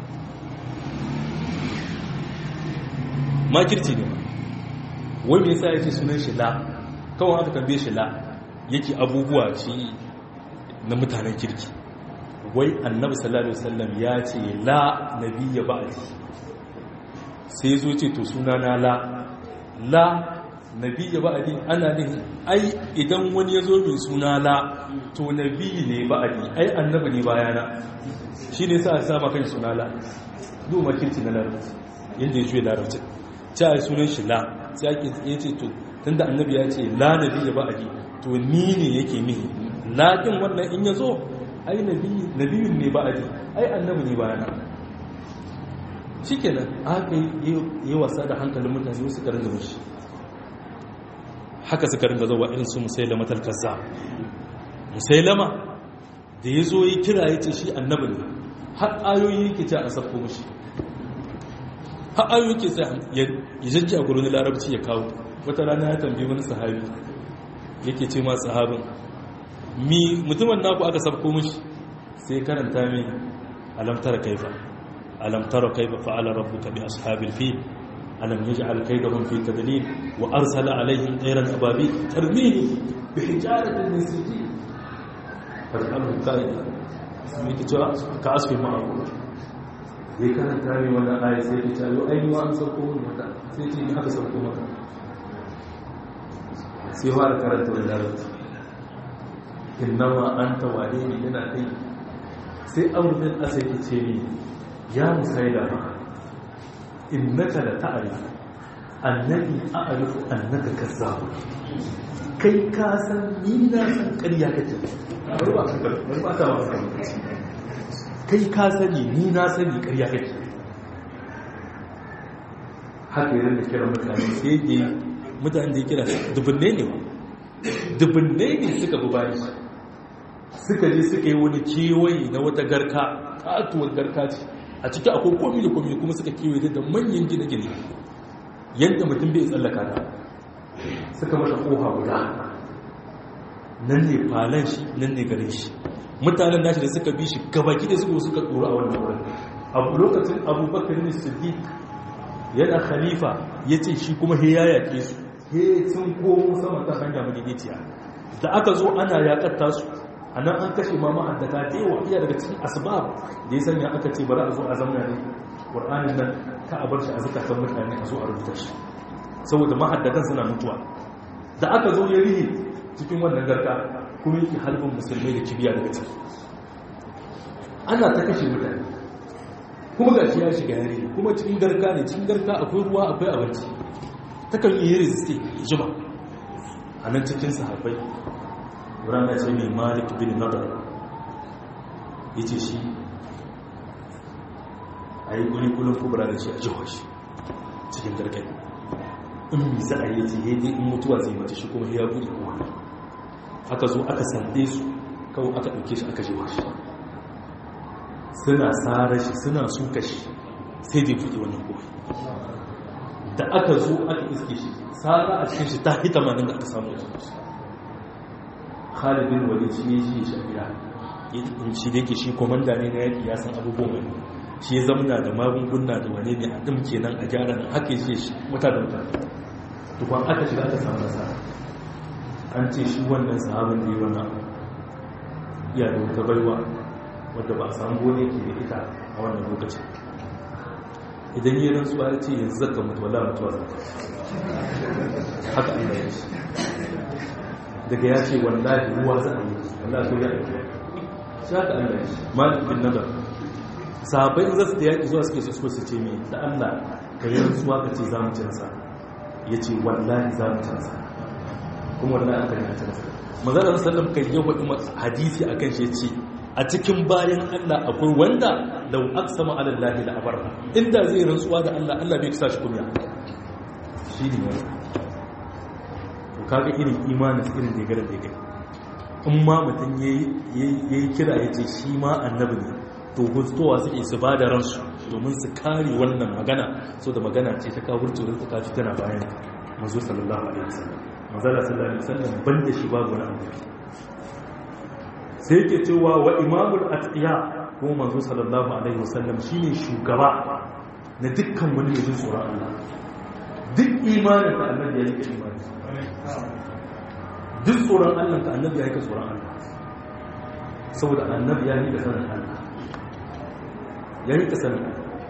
makirci ne wai me yasa ya ce sunan shi la kawai haka tambaye shi la yake abubuwa shi na mutanen kirki wai annabi sallallahu alaihi wasallam ya ce la nabiyya ba'di sai zo ce to suna na la la nabiyya ba'di ana nihin ai idan wani ya zo mai suna la to nabiyyi ne ba'di ai annabi ne bayana shi ne sa a sama kan suna la duk makirci na larabci yadda ya juya larabci ta yi sunan shi la sai ake ya ce to tun da annabi ya ce la nabi ya ba'adi to ni ne yake mihi laƙin wannan in ya zo ai nabiyun ne ba'adi ai annabi ne bayana shi kenan aka yi wasa da hankalin mutane wasu karin da mashi haka suka ringa zuwa irin su musailama talkasa musailama da ya zo yi kira ya ce shi annabi ne har ayoyi yake ce a sabko mashi har ayoyi yake ce ya jajji a gurin larabci ya kawo wata rana ya tambayi wani sahabi yake ce ma sahabin mi mutumin naku aka sabko mashi sai karanta mai alamtar kaifa alamtar kaifa fa'ala rabbuka bi ashabil fil alam yaj'al kaydahum fi tadlil wa arsala alaihim tayran ababil tarmihim bi hijaratin min sijil fas'alhu qaida mai ta cewa ka asfi ma'abu zai karanta mai wannan aya sai ta cewa ai wa an sauko wani mata sai ce ni aka sauko maka sai fara karanta da larabci innama an tawane ne yana kai sai amurin asali ce ni ya musaida ma innaka la ta'rif annabi a'rifu annaka kazzab kai ka san ni na san ƙarya kake kai ka sani ni na sani ƙarya kake haka yi da kira mutane sai da mutane da ya kira dubunne ne dubunne ne suka bi bayan shi suka je suka yi wani kewaye na wata garka katuwar garka ce a ciki akwai komi da komi kuma suka kewaye da manyan gine-gine yadda mutum bai tsallaka ta suka mata koha guda nan ne falon shi nan ne garin shi mutanen nashi da suka bi shi gabaki da suka suka tsoro a wannan wurin abu lokacin abubakar ne siddiq yana khalifa ya ce shi kuma he ya yaƙe su he sun komo sama ta hanya madidiciya da aka zo ana yaƙar tasu a nan an kashe ma ma'addata da yawa iya daga cikin asbab da ya sanya aka ce bari a zo a zamna ne ƙur'anin nan ka a bar shi a zukatan mutane a zo a rubuta shi saboda ma'addatan suna mutuwa da aka zo ya rihe cikin wannan garka kuma yake halbin musulmai da kibiya daga ciki ana ta kashe mutane kuma ga shi ya shiga yare kuma cikin garka ne cikin garka akwai ruwa akwai abinci takan yi resiste jima a nan cikin sahabbai rana ce mai malik bin nadar ya ce shi a yi kulikulun kubra da shi a jihar shi cikin garkai in mi za a yi ce ya in mutuwa zai mata shi kuma ya buɗe kuma aka zo aka sande su kawai aka ɗauke shi aka jewa shi suna tsara shi suna suka shi sai dai buɗe wannan kofi da aka zo aka iske shi tsara a cikin shi ta hita manin da aka samu da shi khalibin wani shi ya ji shi a gida shi da yake shi komanda ne na yaƙi ya san abubuwan wani shi ya zamana da magunguna da wane ne a ɗin kenan a gyara nan haka ya shi mutane mutane tukwan aka shiga aka samu nasara an ce shi wannan sahabin da yi wannan iya da wata baiwa wadda ba a samu gone ke da ita a wannan lokacin idan yi rantsuwa ya ce yanzu zaka mutu wala mutuwa zaka haka Allah ya ce daga ya ce wallahi ruwa za a yi wallahi so ya aiki shi haka Allah ya ce malik bin nadar sahabbai in za su da yaƙi zuwa suke su su ce mai da Allah ka yi rantsuwa ka ce za mu ci nasa ya ce wallahi za mu ci nasa kuma wallahi aka yi ci nasa mazalar sallam kan yi waɗin hadisi a kan shi ce a cikin bayan Allah akwai wanda law aqsama ala allahi la abarra inda zai rantsuwa da Allah Allah bai kisa shi kunya shi ne wannan to kaga irin imanin irin da garin da yake in ma mutum yayi kira yace shi ma annabi ne to gustowa suke su ba da ransu domin su kare wannan magana so da magana ce ta kawo da ta kaci tana bayan mazu sallallahu alaihi wasallam mazala sallallahu alaihi wasallam banda shi babu wani annabi sai yake cewa wa imamul atqiya ko manzo sallallahu alaihi wasallam shine shugaba na dukkan wani mai tsoron Allah duk imanin da annabi ya rike imani duk tsoron Allah ka annabi ya rike tsoron Allah saboda annabi ya rike sanin Allah ya rike sanin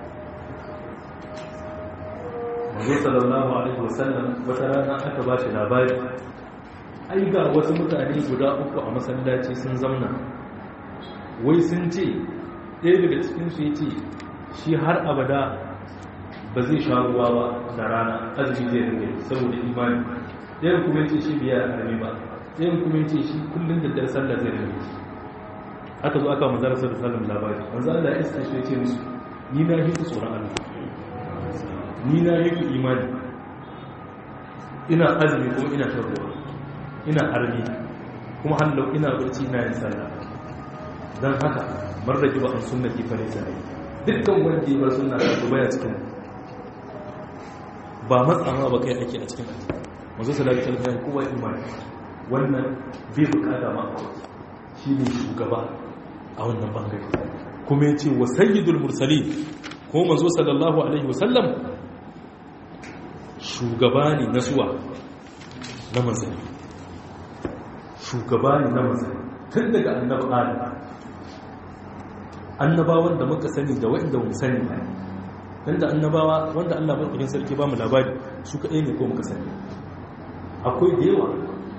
manzo sallallahu alaihi wasallam wata rana aka ba shi labari ai ga wasu mutane guda uku a masallaci sun zamna wai sun ce ɗaya daga cikinsu ya ce shi har abada ba zai sha ruwa ba da rana azumi zai rinke saboda imani ɗayan kuma ce shi biya a rami ba ɗayan kuma ce shi kullum da dare sallah zai rinke aka zo aka manzara sa da sallam labari manzo Allah ya iska shi ce musu ni na yi tsoron Allah ni na yi imani ina azumi kuma ina shan ruwa ina harbi kuma hallau ina barci ina yin sallah don haka marraki ba an sunna ki fare sai dukkan wanda ya bar sunna ta baya cikin ba matsama ba kai ake a cikin manzo sallallahu alaihi wasallam kowa imani wannan bai bukata ma shi ne shugaba a wannan bangare kuma ya ce wa sayyidul mursalin ko manzo sallallahu alaihi wasallam shugaba ne na zuwa na manzanni shugaba ne na manzanni tun daga annabi adam annabawan da muka sani da wa'inda mu sani ba dan da annabawa wanda Allah madaukakin sarki ba mu labari su kaɗai ne ko muka sani akwai da yawa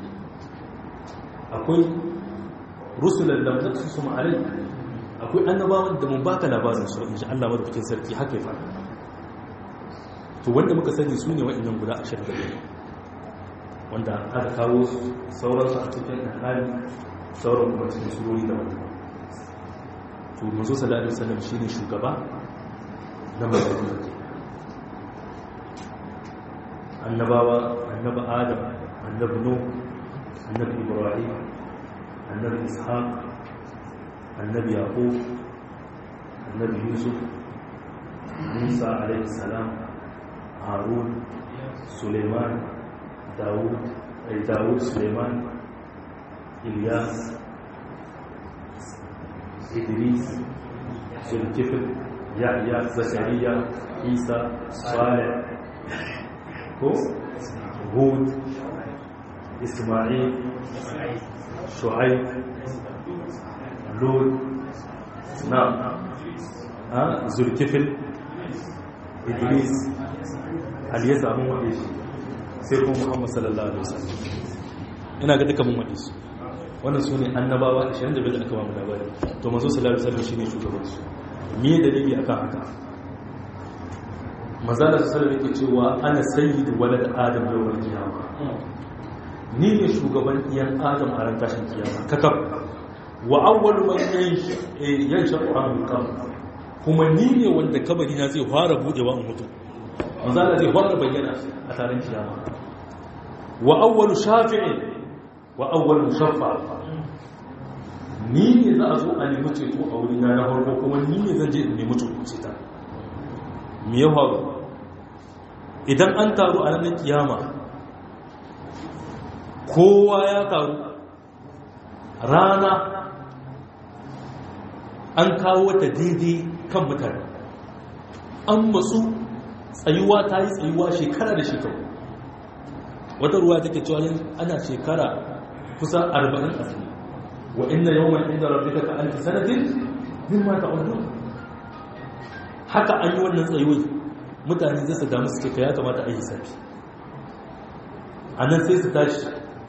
akwai rusulan da muka su ma'alai akwai annabawan da mun baka labarin su in ji Allah madaukakin sarki haka ya faɗa to wanda muka sani su ne wa'annan guda ashirin da biyar wanda aka kawo sauransu a cikin hali sauran kuma cikin surori da wata to mazo sallallahu alaihi wasallam shine shugaba na manzanni annabawa annabi adam annabi nuh annabi ibrahim annabi ishaq annabi yaqub annabi yusuf musa alaihi salam harun suleiman dawud ay dawud suleiman ilyas idris zulkifl yahya zakariya isa salih ko hud isma'il shu'aib lut na a zulkifl idris ali ya samu waɗe shi sai kuma muhammad sallallahu alaihi wasallam ina ga duka mun waɗe su wannan su ne annabawa 25 da aka ba mu labari to manzo sallallahu alaihi wasallam shine shugaban su me dalili akan haka manzo sallallahu alaihi yake cewa ana sayyidu walad adam yawmal qiyamah ni ne shugaban iyan adam a ran tashin kiyama kakab wa awwalu man yansha qur'anul qabr kuma ni ne wanda kabari na zai fara budewa in mutu manzala zai fara bayyana a taron kiyama wa awwalu shafi'in wa awwalu mushaffa ni ne za a zo a nemi ceto a wuri na na farko kuma ni ne zan je in nemi ceto me ya faru idan an taru a ranar kiyama kowa ya taru rana an kawo ta daidai kan mutane an matsu tsayuwa ta yi tsayuwa shekara da shekaru wata ruwa take cewa ana shekara kusa arba'in a tsaye wa inna yawon inda rabbika ka alfi sanatin min ma ta'udu haka an yi wannan tsayuwai mutane zai su damu suke ka ya kamata a yi safi a nan sai su tashi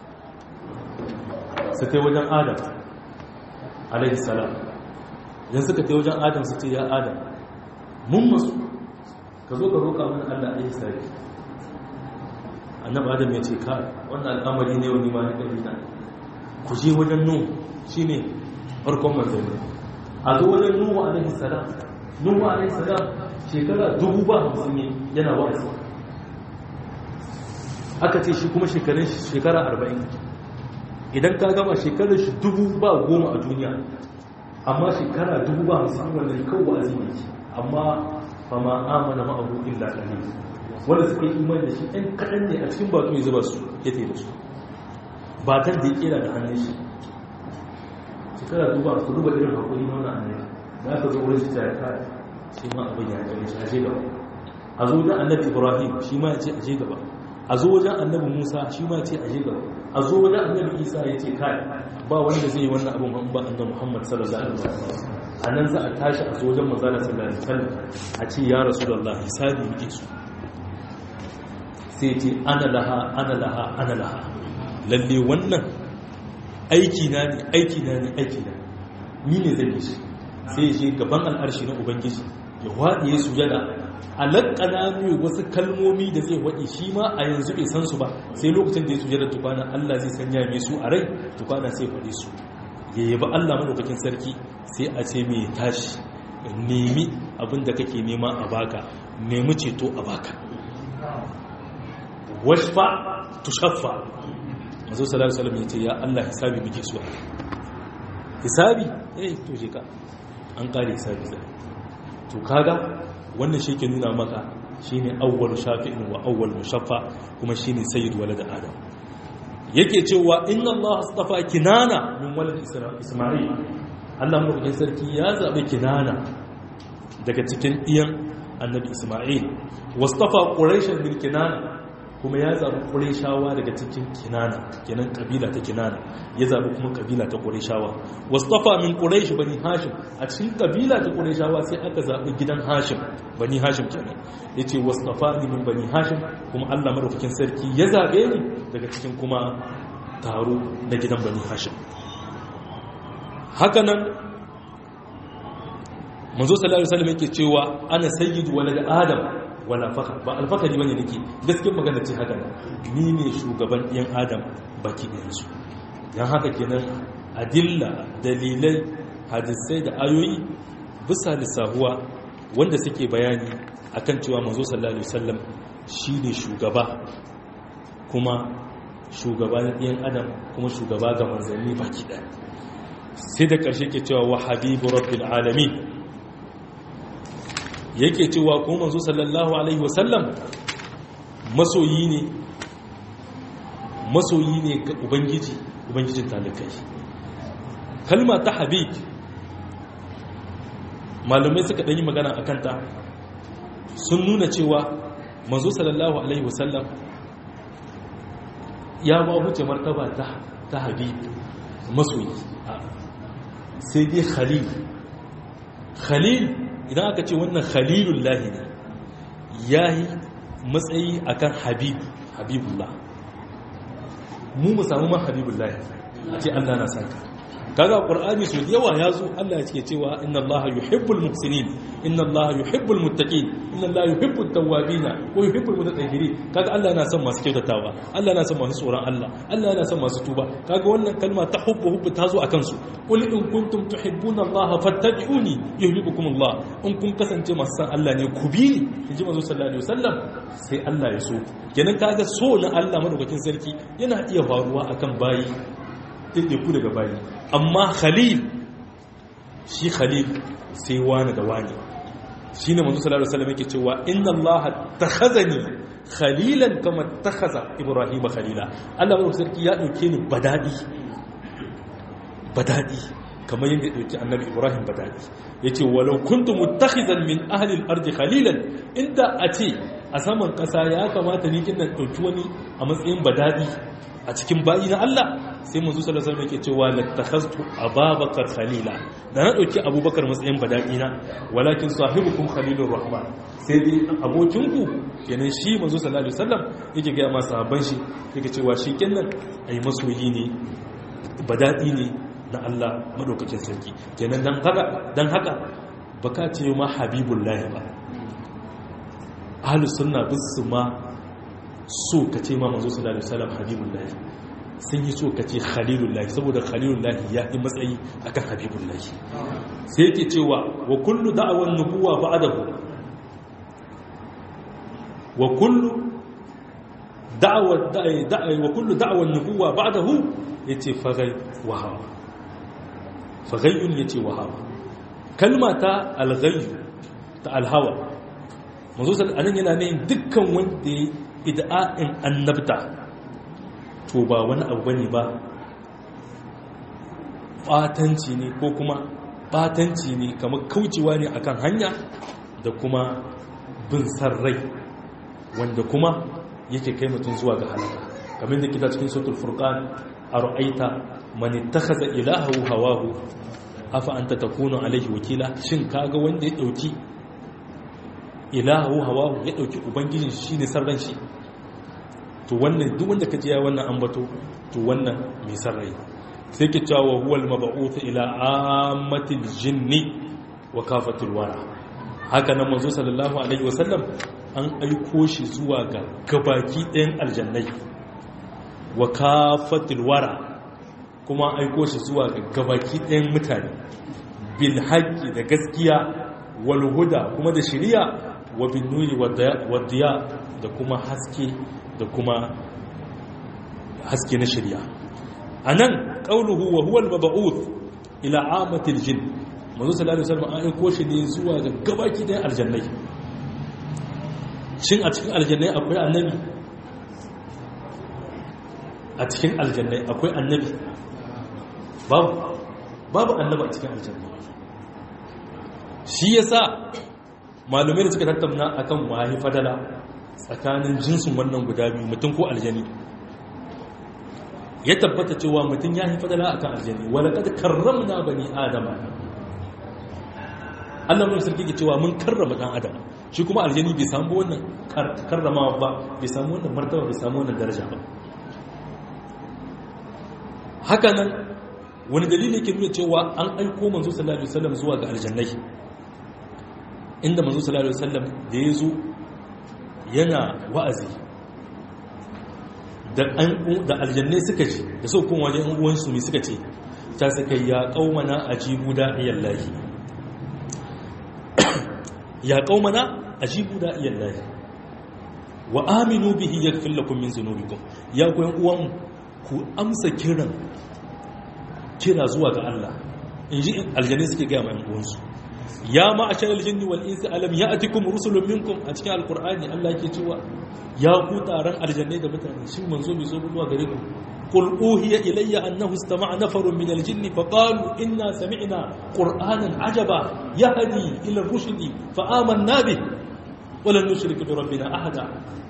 su kai wajen adam alaihi salam idan suka kai wajen adam su ce ya adam mun masu ka zo ka roƙa mana Allah a yi sari annabi adam ya ce ka wannan al'amari ne wani ma na ƙarfina ku je wajen nuhu shi ne farkon manzanni a zo wajen nuhu alaihi salam nuhu alaihi salam shekara dubu ba hamsin yana wa'azi aka ce shi kuma shekarun shekara arba'in idan ka gama shekarar shi dubu ba goma a duniya amma shekara dubu ba hamsin wannan kawai wa'azi ne amma fa ma amana ma'ahu illa qalil wanda suka yi imani da shi ɗan kaɗan ne a cikin baƙo ya zuba su ya da su ba tan da ya kera da hannun shi shekara duba su duba irin haƙuri na wannan annabi da aka zo wurin shi ta ya kare shi ma abin ya kare shi aje gaba a zo wajen annabi ibrahim shi ma ya ce aje gaba a zo wajen annabi musa shi ma ya ce aje gaba a zo wajen annabi isa ya ce kai ba wanda zai yi wannan abin ba annabi muhammad sallallahu alaihi wasallam a nan za a tashi a zo wajen manzala sallallahu alaihi wasallam a ce ya rasulullah hisabi muke su sai ce ana laha ana laha ana laha lalle wannan aiki na ne aiki na ne aiki na ni ne zan yi shi sai ya je gaban al'arshi na ubangiji ya waɗe ya sujada a laƙana mai wasu kalmomi da zai waɗe shi ma a yanzu bai san su ba sai lokacin da ya sujada tukwana allah zai sanya mai su a rai tukwana sai faɗe su ya yaba allah maɗaukakin sarki sai a ce mai tashi nemi abin da kake nema a baka nemi ceto a baka washfa tushaffa mazo sallallahu alaihi wasallam yace ya Allah hisabi muke so hisabi eh to je ka an kare hisabi sai to kaga wannan shi ke nuna maka shine awwal shafi'in wa awwal mushaffa kuma shine sayyid walad adam yake cewa inna Allah astafa kinana min walad isma'il Allah mulkin sarki ya zabe kinana daga cikin iyan annabi isma'il wastafa quraishan min kinana kuma ya zaɓi ƙureshawa daga cikin kinana kenan ƙabila ta kinana ya zaɓi kuma ƙabila ta ƙureshawa wastafa min ƙureshi bani hashim a cikin ƙabila ta ƙureshawa sai aka zaɓi gidan hashim bani hashim kenan ya ce wastafa ni min bani hashim kuma allah maɗaukakin sarki ya zaɓe ni daga cikin kuma taro na gidan bani hashim haka nan manzo sallallahu alaihi wasallam yake cewa ana sayyidu walad adam wala fakar ba alfakari bane nake gaskiyar magana ce haka ni ne shugaban yan adam baki ɗayansu don haka kenan adilla dalilai hadisai da ayoyi bisa lissahuwa wanda suke bayani akan cewa manzo sallallahu alaihi wasallam shine shugaba kuma shugaba na yan adam kuma shugaba ga manzanni baki ɗaya sai da ƙarshe ke cewa wa habibu rabbil alamin yake cewa ko manzo sallallahu alaihi wasallam masoyi ne masoyi ne ga ubangiji ubangijin talikai kalma ta habib malumai suka ɗanyi magana a kanta sun nuna cewa manzo sallallahu alaihi wasallam ya ba wuce martaba ta habib masoyi sai dai khalil khalil idan aka ce wannan khalilun lahi ne ya yi matsayi akan habib habibullah mu mu samu ma habibun lahi a ce allah na sanka kaga qur'ani su yawa ya zo allah ya ce cewa inna allaha yuhibbul muhsinin inna allaha yuhibbul muttaqin inna allaha yuhibbut tawwabin wa yuhibbul mutatahhirin kaga allah yana son masu kyautatawa allah yana son masu tsoron allah allah yana son masu tuba kaga wannan kalma ta hubbu hubbu ta zo akan su qul in kuntum tuhibbuna allaha fattabi'uni yuhibbukum allah in kun kasance masu san allah ne ku bi ni inji manzo sallallahu alaihi wasallam sai allah ya so kenan kaga so na allah madaukakin sarki yana iya faruwa akan bayi ku daga bayi amma khalil shi khalil sai wani da wani shi ne manzo sallallahu alaihi wasallam yake cewa inna allaha takhazani khalilan kama takhaza ibrahim khalila Allah mai sarki ya dauke ni badadi badadi kamar yadda ya dauki annabi ibrahim badadi yace walau kuntu muttakhizan min ahli al-ard khalilan inda a ce a saman kasa ya kamata ni kin dauki wani a matsayin badadi a cikin bayi na Allah sai manzo sallallahu alaihi wasallam yake cewa lattakhaztu ababakar khalila da na dauki abubakar matsayin badaki na walakin sahibukum khalilur rahman sai dai abokin ku kenan shi manzo sallallahu alaihi wasallam yake ga masa sahabban shi yake cewa shi kenan ai masoyi ne badaki ne na Allah madaukakin sarki kenan dan haka dan haka baka ce ma habibullahi ba ahlus sunna bisu ma so ka ce ma manzo sallallahu alaihi wasallam habibullahi sun yi so ka ce khalilullahi saboda khalilullahi ya yi matsayi akan habibullahi sai yake cewa wa kullu da'awan nubuwa ba'dahu wa kullu da'awa da'i wa kullu da'awan nubuwa ba'dahu yace fagai wa hawa fagayyun yace wa hawa kalma ta alghayy ta alhawa manzo sallallahu alaihi yana ne dukkan wanda ya ida'in annabta to ba wani abu bane ba batanci ne ko kuma batanci ne kamar kaucewa ne akan hanya da kuma bin sarrai wanda kuma yake kai mutum zuwa ga halaka kamar da kita cikin sautul furqan ara'aita man ittakhadha ilahahu hawahu afa anta takunu alaihi wakila shin kaga wanda ya dauki ilahu hawahu ya dauki ubangijin shi ne sarran shi to wannan duk wanda kaje ya wannan ambato to wannan mai sarrai sai ke cewa huwal mab'uth ila ammatil jinni wa kafatul wara haka nan manzo sallallahu alaihi wasallam an aiko shi zuwa ga gabaki ɗayan aljannai wa kafatul wara kuma aiko shi zuwa ga gabaki ɗayan mutane bil haqqi da gaskiya wal huda kuma da shari'a wa bin nuri wa diya da kuma haske da kuma haske na shari'a anan qauluhu wa huwa al-mab'uth ila amatil jin manzo sallallahu alaihi wasallam an aiko shi ne zuwa ga gabaki da aljannai shin a cikin aljannai akwai annabi a cikin aljannai akwai annabi babu babu annabi a cikin aljannai shi yasa malumai da suka tattauna akan wahi fadala tsakanin jinsin wannan guda biyu mutum ko aljani ya tabbata cewa mutum ya yi fadala a kan aljani walakad karramna bani adama Allah mun sarki ke cewa mun karrama dan adam shi kuma aljani bai samu wannan karramawa ba bai samu wannan martaba bai samu wannan daraja ba haka nan wani dalili ke nuna cewa an aiko manzo sallallahu alaihi wasallam zuwa ga aljannai inda manzo sallallahu alaihi wasallam da ya zo yana wa'azi da aljannai suka ce da sau kuma wajen uwansu mai suka ce ta suka ya kaumana a jibu da'iyan lahi ya kaumana a jibu da'iyan lahi wa aminu bihi ya fi lakun min zunubikun ya goyon uwan ku amsa kiran kira zuwa ga Allah in ji aljannai suke gaya mai uwansu ya ma'ashar aljinni wal insi alam ya'tikum rusulun minkum a cikin alqur'ani Allah ke cewa ya ku taron aljannai da mutane shin manzo bai zo zuwa gare ku qul uhiya ilayya annahu istama'a nafarun min aljinni fa qalu inna sami'na qur'anan ajaba yahdi ila rushdi fa amanna bih wa lan nushrika bi rabbina ahada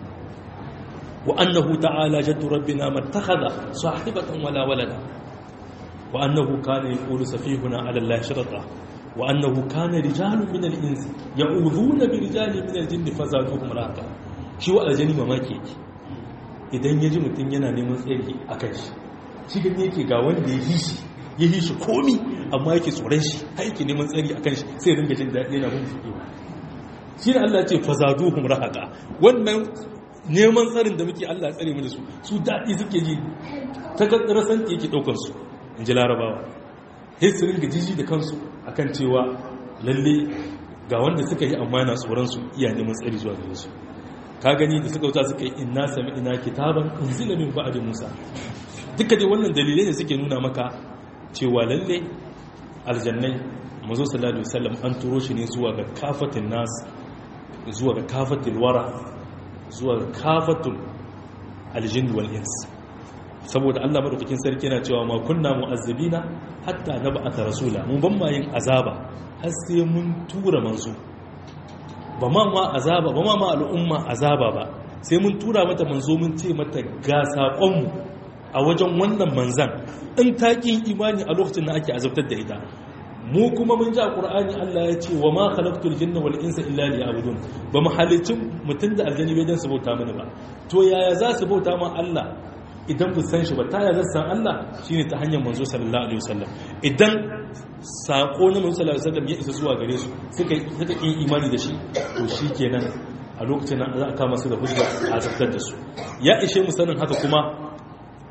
wa annahu ta'ala jaddu rabbina mattakhadha sahibatan wala walada wa annahu kana yaqulu safihuna 'ala allahi sharata وأنه كان رجال من الإنس يعوذون برجال من الجن فزادوهم رهقا shi wa aljani mamaki yake idan ya ji mutum yana neman tsari a kan shi shi gani yake ga wanda ya yi shi ya yi shi komi amma yake tsoron shi har yake neman tsari a kan shi sai ringa jin daɗi yana mun fiye shi ne Allah ce fazaduhum rahaka wannan neman tsarin da muke Allah tsare mu da su su daɗi suke ji ta rasan yake ɗaukar su in ji larabawa sai su ringa jiji da kansu akan cewa lalle ga wanda suka yi amma yana tsoron su iya neman tsari zuwa gare su ka gani da suka wuta suka yi inna sami ina kitaban unzila min ba'di musa duka dai wannan dalilai ne suke nuna maka cewa lalle aljannai manzo sallallahu alaihi wasallam an turo shi ne zuwa ga kafatin nas zuwa ga kafatil wara zuwa ga kafatul aljin wal ins saboda Allah madaukakin sarki yana cewa ma kunna mu'azzibina hatta nab'atha rasula mun ban ma yin azaba har sai mun tura manzo ba ma ma azaba ba ma ma al'umma azaba ba sai mun tura mata manzo mun ce mata ga sakon mu a wajen wannan manzan in ta kin imani a lokacin da ake azabtar da ita mu kuma mun ji a qur'ani Allah ya ce wa ma khalaqtul jinna wal insa illa liya'budun ba mu halicin mutun da aljani bai dan su bauta mana ba to yaya za su bauta ma Allah idan bu san shi ba ta yaya san Allah shine ta hanyar manzo sallallahu alaihi wasallam idan sako na manzo sallallahu alaihi wasallam ya isa zuwa gare su suka suka yi imani da shi to shikenan a lokacin nan za a kama su da hujja a zartar da su ya ishe mu sanin haka kuma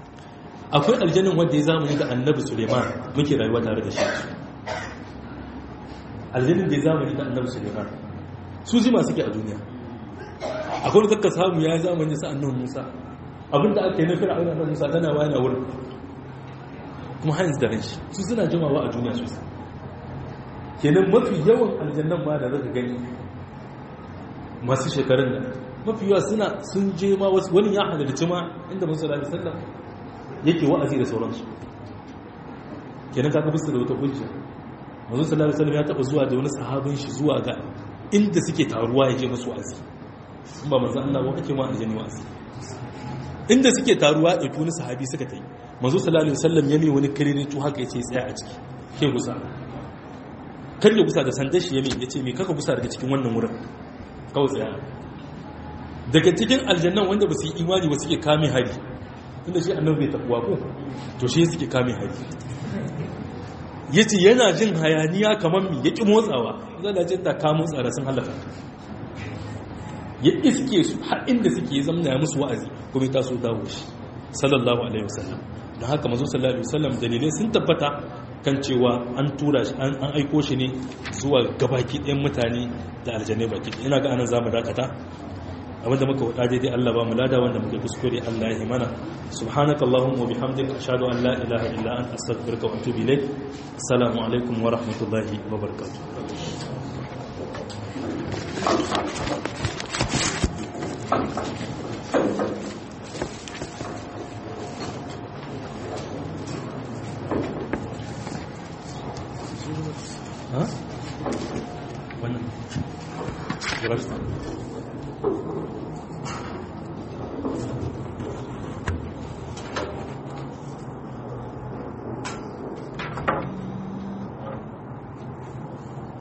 akwai aljannin wanda ya zamani da annabi Suleiman muke rayuwa tare da shi aljannin da ya zamani da annabi sulaiman su jima suke a duniya akwai da ka samu ya zamani sa annabi musa abinda aka yi na fir'auna da musa tana wani wurin kuma hanyar da ran shi su suna jimawa a duniya sosai kenan mafi yawan aljannan ma da zaka gani masu shekarun nan mafi yawa suna sun je ma wasu wani ya halarci ma inda musu da sallam yake wa'azi da sauransu kenan kaga bisu da wata hujja manzo sallallahu alaihi wasallam ya taba zuwa da wani sahabin shi zuwa ga inda suke taruwa yake musu wa'azi in ba manzo Allah ba ake ma aljanni wa'azi inda suke taruwa da wani sahabi suka tai manzo sallallahu alaihi wasallam ya mai wani karere to haka yace tsaya a ciki ke gusa kar ya gusa da sandar shi ya mai yace me kaka gusa daga cikin wannan wurin kawai tsaya daga cikin aljannan wanda ba su yi imani ba suke kame hari tunda shi annabi bai tabuwa ko to shi suke kame hari yace yana jin hayaniya kamar mi yaki motsawa zan da jinta ka motsa da sun halaka ya iske su har inda suke zamna ya musu wa'azi kuma ta so dawo shi sallallahu alaihi wasallam don haka mazo sallallahu alaihi wasallam dalilai sun tabbata kan cewa an tura shi an aiko shi ne zuwa gabaki ɗayan mutane da aljanai baki ina ga anan zamu dakata abinda muka wada daidai Allah ba mu lada wanda muka kuskure Allah ya mana subhanaka allahumma wa bihamdika ashhadu an la ilaha illa anta astaghfiruka wa atubu ilaik assalamu alaikum wa rahmatullahi wa barakatuh ha wannan